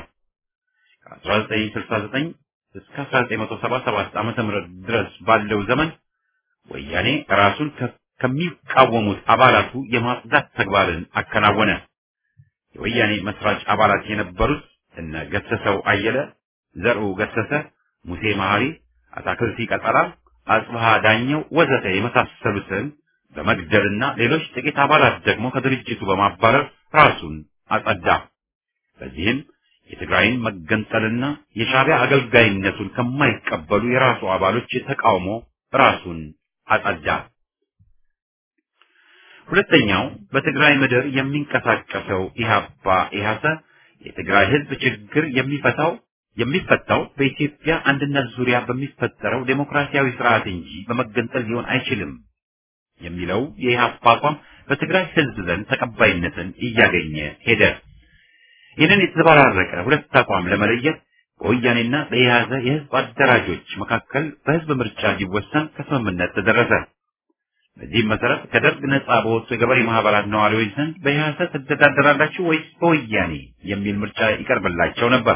[SPEAKER 1] ከ1969 እስከ 1977 ዓመተ ምህረት ድረስ ባለው ዘመን ወያኔ ራሱን ከሚቃወሙት አባላቱ የማጽዳት ተግባርን አከናወነ። የወያኔ መስራች አባላት የነበሩት እነ ገሰሰው አየለ፣ ዘርኡ ገሰሰ፣ ሙሴ መሐሪ፣ አታክልቲ ቀጠራ፣ አጽብሃ ዳኘው ወዘተ የመሳሰሉትን በመግደልና ሌሎች ጥቂት አባላት ደግሞ ከድርጅቱ በማባረር ራሱን አጸዳ። በዚህም የትግራይን መገንጠልና የሻዕቢያ አገልጋይነቱን ከማይቀበሉ የራሱ አባሎች ተቃውሞ ራሱን አጸዳ። ሁለተኛው በትግራይ ምድር የሚንቀሳቀሰው ኢህአፓ ኢህአሰ የትግራይ ህዝብ ችግር የሚፈታው የሚፈታው በኢትዮጵያ አንድነት ዙሪያ በሚፈጠረው ዴሞክራሲያዊ ስርዓት እንጂ በመገንጠል ሊሆን አይችልም የሚለው የኢህአፓ አቋም በትግራይ ህዝብ ዘንድ ተቀባይነትን እያገኘ ሄደ። ይህንን የተዘበራረቀ ሁለት አቋም ለመለየት በወያኔና በኢህአዘ የህዝብ አደራጆች መካከል በህዝብ ምርጫ እንዲወሰን ከስምምነት ተደረሰ። በዚህም መሰረት ከደርግ ነጻ በወጡ የገበሬ ማህበራት ነዋሪዎች ዘንድ በኢህአሰ ትተዳደራላችሁ ወይስ በወያኔ የሚል ምርጫ ይቀርብላቸው ነበር።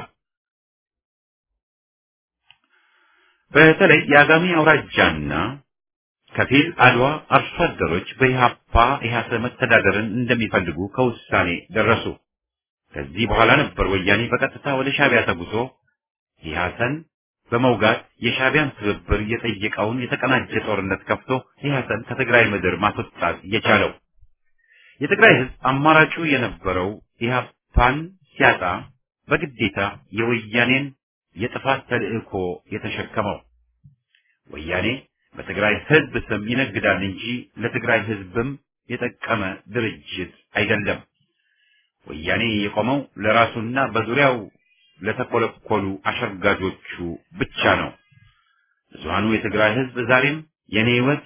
[SPEAKER 1] በተለይ የአጋሜ አውራጃና ከፊል አድዋ አርሶ አደሮች በኢህአፓ ኢህአሰ መተዳደርን እንደሚፈልጉ ከውሳኔ ደረሱ። ከዚህ በኋላ ነበር ወያኔ በቀጥታ ወደ ሻዕቢያ ተጉዞ ኢህአሰን በመውጋት የሻዕቢያን ትብብር የጠየቀውን የተቀናጀ ጦርነት ከፍቶ ኢህአሰን ከትግራይ ምድር ማስወጣት የቻለው። የትግራይ ህዝብ አማራጩ የነበረው ኢህአፓን ሲያጣ በግዴታ የወያኔን የጥፋት ተልእኮ የተሸከመው ወያኔ በትግራይ ህዝብ ስም ይነግዳል እንጂ ለትግራይ ህዝብም የጠቀመ ድርጅት አይደለም። ወያኔ የቆመው ለራሱና በዙሪያው ለተኮለኮሉ አሸርጋጆቹ ብቻ ነው። ብዙሃኑ የትግራይ ህዝብ ዛሬም የኔ ህይወት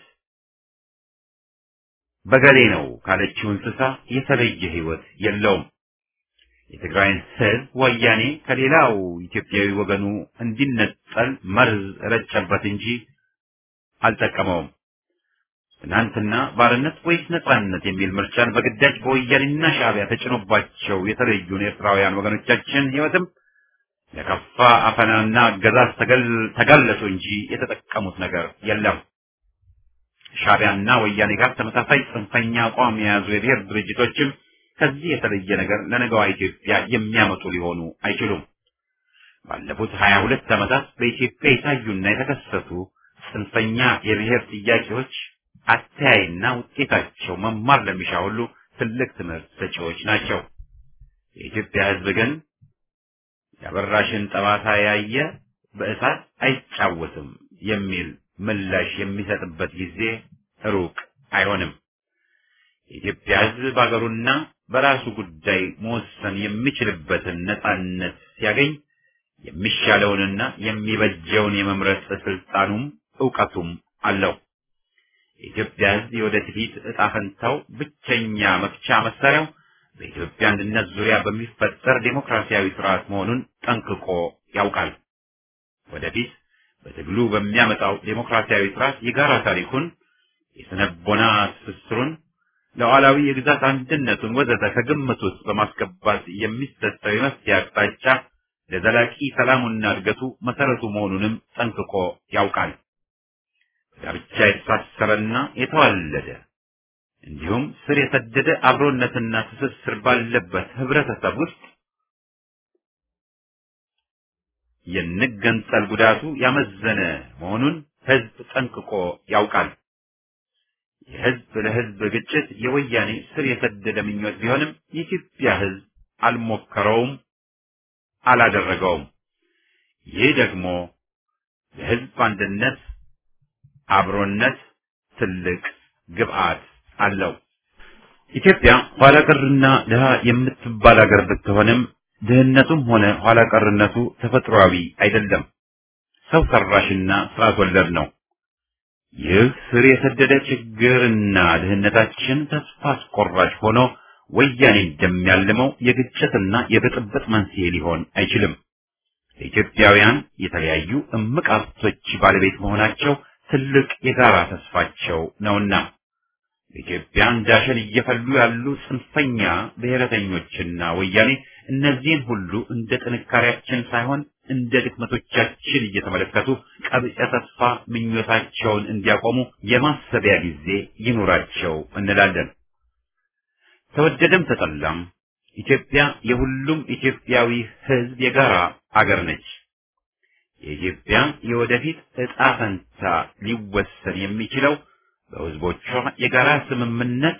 [SPEAKER 1] በገሌ ነው ካለችው እንስሳ የተለየ ህይወት የለውም። የትግራይን ህዝብ ወያኔ ከሌላው ኢትዮጵያዊ ወገኑ እንዲነጠል መርዝ ረጨበት እንጂ አልጠቀመውም። ትናንትና ባርነት ወይስ ነጻነት የሚል ምርጫን በግዳጅ በወያኔና ሻዕቢያ ተጭኖባቸው የተለዩን ኤርትራውያን ወገኖቻችን ህይወትም ለከፋ አፈናና አገዛዝ ተጋለጡ እንጂ የተጠቀሙት ነገር የለም። ሻዕቢያና ወያኔ ጋር ተመሳሳይ ጽንፈኛ አቋም የያዙ የብሔር ድርጅቶችም ከዚህ የተለየ ነገር ለነገዋ ኢትዮጵያ የሚያመጡ ሊሆኑ አይችሉም። ባለፉት ሀያ ሁለት ዓመታት በኢትዮጵያ የታዩና የተከሰቱ ጽንፈኛ የብሔር ጥያቄዎች አተያይና ውጤታቸው መማር ለሚሻ ሁሉ ትልቅ ትምህርት ሰጪዎች ናቸው። የኢትዮጵያ ሕዝብ ግን የአበራሽን ጠባሳ ያየ በእሳት አይጫወትም የሚል ምላሽ የሚሰጥበት ጊዜ ሩቅ አይሆንም። የኢትዮጵያ ሕዝብ በአገሩና በራሱ ጉዳይ መወሰን የሚችልበትን ነጻነት ሲያገኝ የሚሻለውንና የሚበጀውን የመምረጥ ስልጣኑም እውቀቱም አለው። የኢትዮጵያ ሕዝብ የወደፊት ዕጣ ፈንታው ብቸኛ መፍቻ መሳሪያው በኢትዮጵያ አንድነት ዙሪያ በሚፈጠር ዴሞክራሲያዊ ስርዓት መሆኑን ጠንቅቆ ያውቃል። ወደፊት በትግሉ በሚያመጣው ዴሞክራሲያዊ ስርዓት የጋራ ታሪኩን፣ የስነቦና ትስስሩን፣ ሉዓላዊ የግዛት አንድነቱን ወዘተ ከግምት ውስጥ በማስገባት የሚሰጠው የመፍትሄ አቅጣጫ ለዘላቂ ሰላሙና እድገቱ መሰረቱ መሆኑንም ጠንቅቆ ያውቃል። ጋብቻ የተሳሰረና የተዋለደ እንዲሁም ስር የሰደደ አብሮነትና ትስስር ባለበት ህብረተሰብ ውስጥ የንገንጸል ጉዳቱ ያመዘነ መሆኑን ህዝብ ጠንቅቆ ያውቃል። የህዝብ ለህዝብ ግጭት የወያኔ ስር የሰደደ ምኞት ቢሆንም የኢትዮጵያ ህዝብ አልሞከረውም፣ አላደረገውም። ይህ ደግሞ ለህዝብ አንድነት አብሮነት ትልቅ ግብአት አለው። ኢትዮጵያ ኋላ ቀርና ድሃ የምትባል ሀገር ብትሆንም ድህነቱም ሆነ ኋላ ቀርነቱ ተፈጥሯዊ አይደለም፣ ሰው ሰራሽና ስርዓት ወለድ ነው። ይህ ስር የሰደደ ችግርና ድህነታችን ተስፋ አስቆራጭ ሆኖ ወያኔ እንደሚያልመው የግጭትና የብጥብጥ መንስኤ ሊሆን አይችልም። ለኢትዮጵያውያን የተለያዩ እምቅ ሀብቶች ባለቤት መሆናቸው ትልቅ የጋራ ተስፋቸው ነውና በኢትዮጵያ እንዳሸን እየፈሉ ያሉ ጽንፈኛ ብሔረተኞችና ወያኔ እነዚህን ሁሉ እንደ ጥንካሬያችን ሳይሆን እንደ ድክመቶቻችን እየተመለከቱ ቀብጸ ተስፋ ምኞታቸውን እንዲያቆሙ የማሰቢያ ጊዜ ይኑራቸው እንላለን። ተወደደም ተጠላም ኢትዮጵያ የሁሉም ኢትዮጵያዊ ሕዝብ የጋራ አገር ነች። የኢትዮጵያ የወደፊት ዕጣ ፈንታ ሊወሰን የሚችለው በሕዝቦቿ የጋራ ስምምነት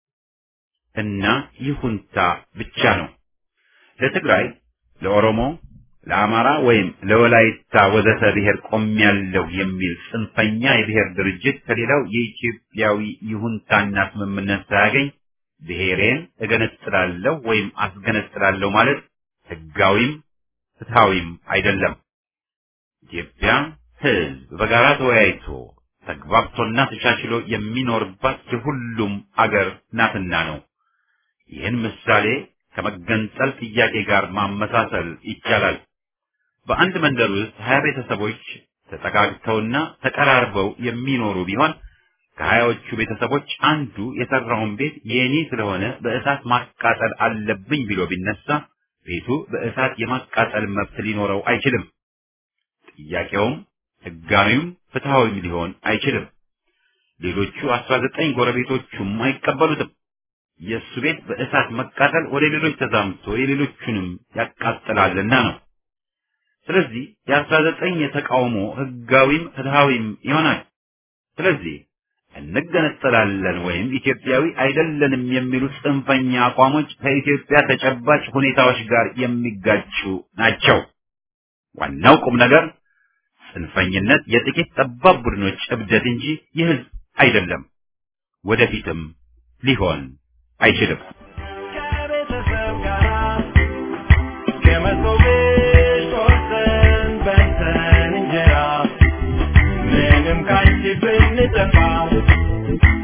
[SPEAKER 1] እና ይሁንታ ብቻ ነው። ለትግራይ፣ ለኦሮሞ፣ ለአማራ ወይም ለወላይታ ወዘተ ብሔር ቆሜያለሁ የሚል ጽንፈኛ የብሔር ድርጅት ከሌላው የኢትዮጵያዊ ይሁንታና ስምምነት ሳያገኝ ብሔሬን እገነጥላለሁ ወይም አስገነጥላለሁ ማለት ሕጋዊም ፍትሐዊም አይደለም። ኢትዮጵያ ሕዝብ በጋራ ተወያይቶ ተግባብቶና ተቻችሎ የሚኖርባት የሁሉም አገር ናትና ነው። ይህን ምሳሌ ከመገንጠል ጥያቄ ጋር ማመሳሰል ይቻላል። በአንድ መንደር ውስጥ ሀያ ቤተሰቦች ተጠጋግተውና ተቀራርበው የሚኖሩ ቢሆን ከሀያዎቹ ቤተሰቦች አንዱ የሰራውን ቤት የኔ ስለሆነ በእሳት ማቃጠል አለብኝ ብሎ ቢነሳ ቤቱ በእሳት የማቃጠል መብት ሊኖረው አይችልም። ጥያቄውም ሕጋዊም ፍትሐዊም ሊሆን አይችልም። ሌሎቹ አስራ ዘጠኝ ጎረቤቶቹም አይቀበሉትም። የእሱ ቤት በእሳት መቃጠል ወደ ሌሎች ተዛምቶ የሌሎቹንም ያቃጥላልና ነው። ስለዚህ የአስራ ዘጠኝ የተቃውሞ ሕጋዊም ፍትሐዊም ይሆናል። ስለዚህ እንገነጠላለን ወይም ኢትዮጵያዊ አይደለንም የሚሉ ጽንፈኛ አቋሞች ከኢትዮጵያ ተጨባጭ ሁኔታዎች ጋር የሚጋጩ ናቸው። ዋናው ቁም ነገር ጽንፈኝነት የጥቂት ጠባብ ቡድኖች እብደት እንጂ የሕዝብ አይደለም፣ ወደፊትም ሊሆን አይችልም።
[SPEAKER 2] ከቤተሰብ ጋር ከመሶብ ቤት ቆርሰን በልተን እንጀራ ምንም ካንቺ ብንጠፋ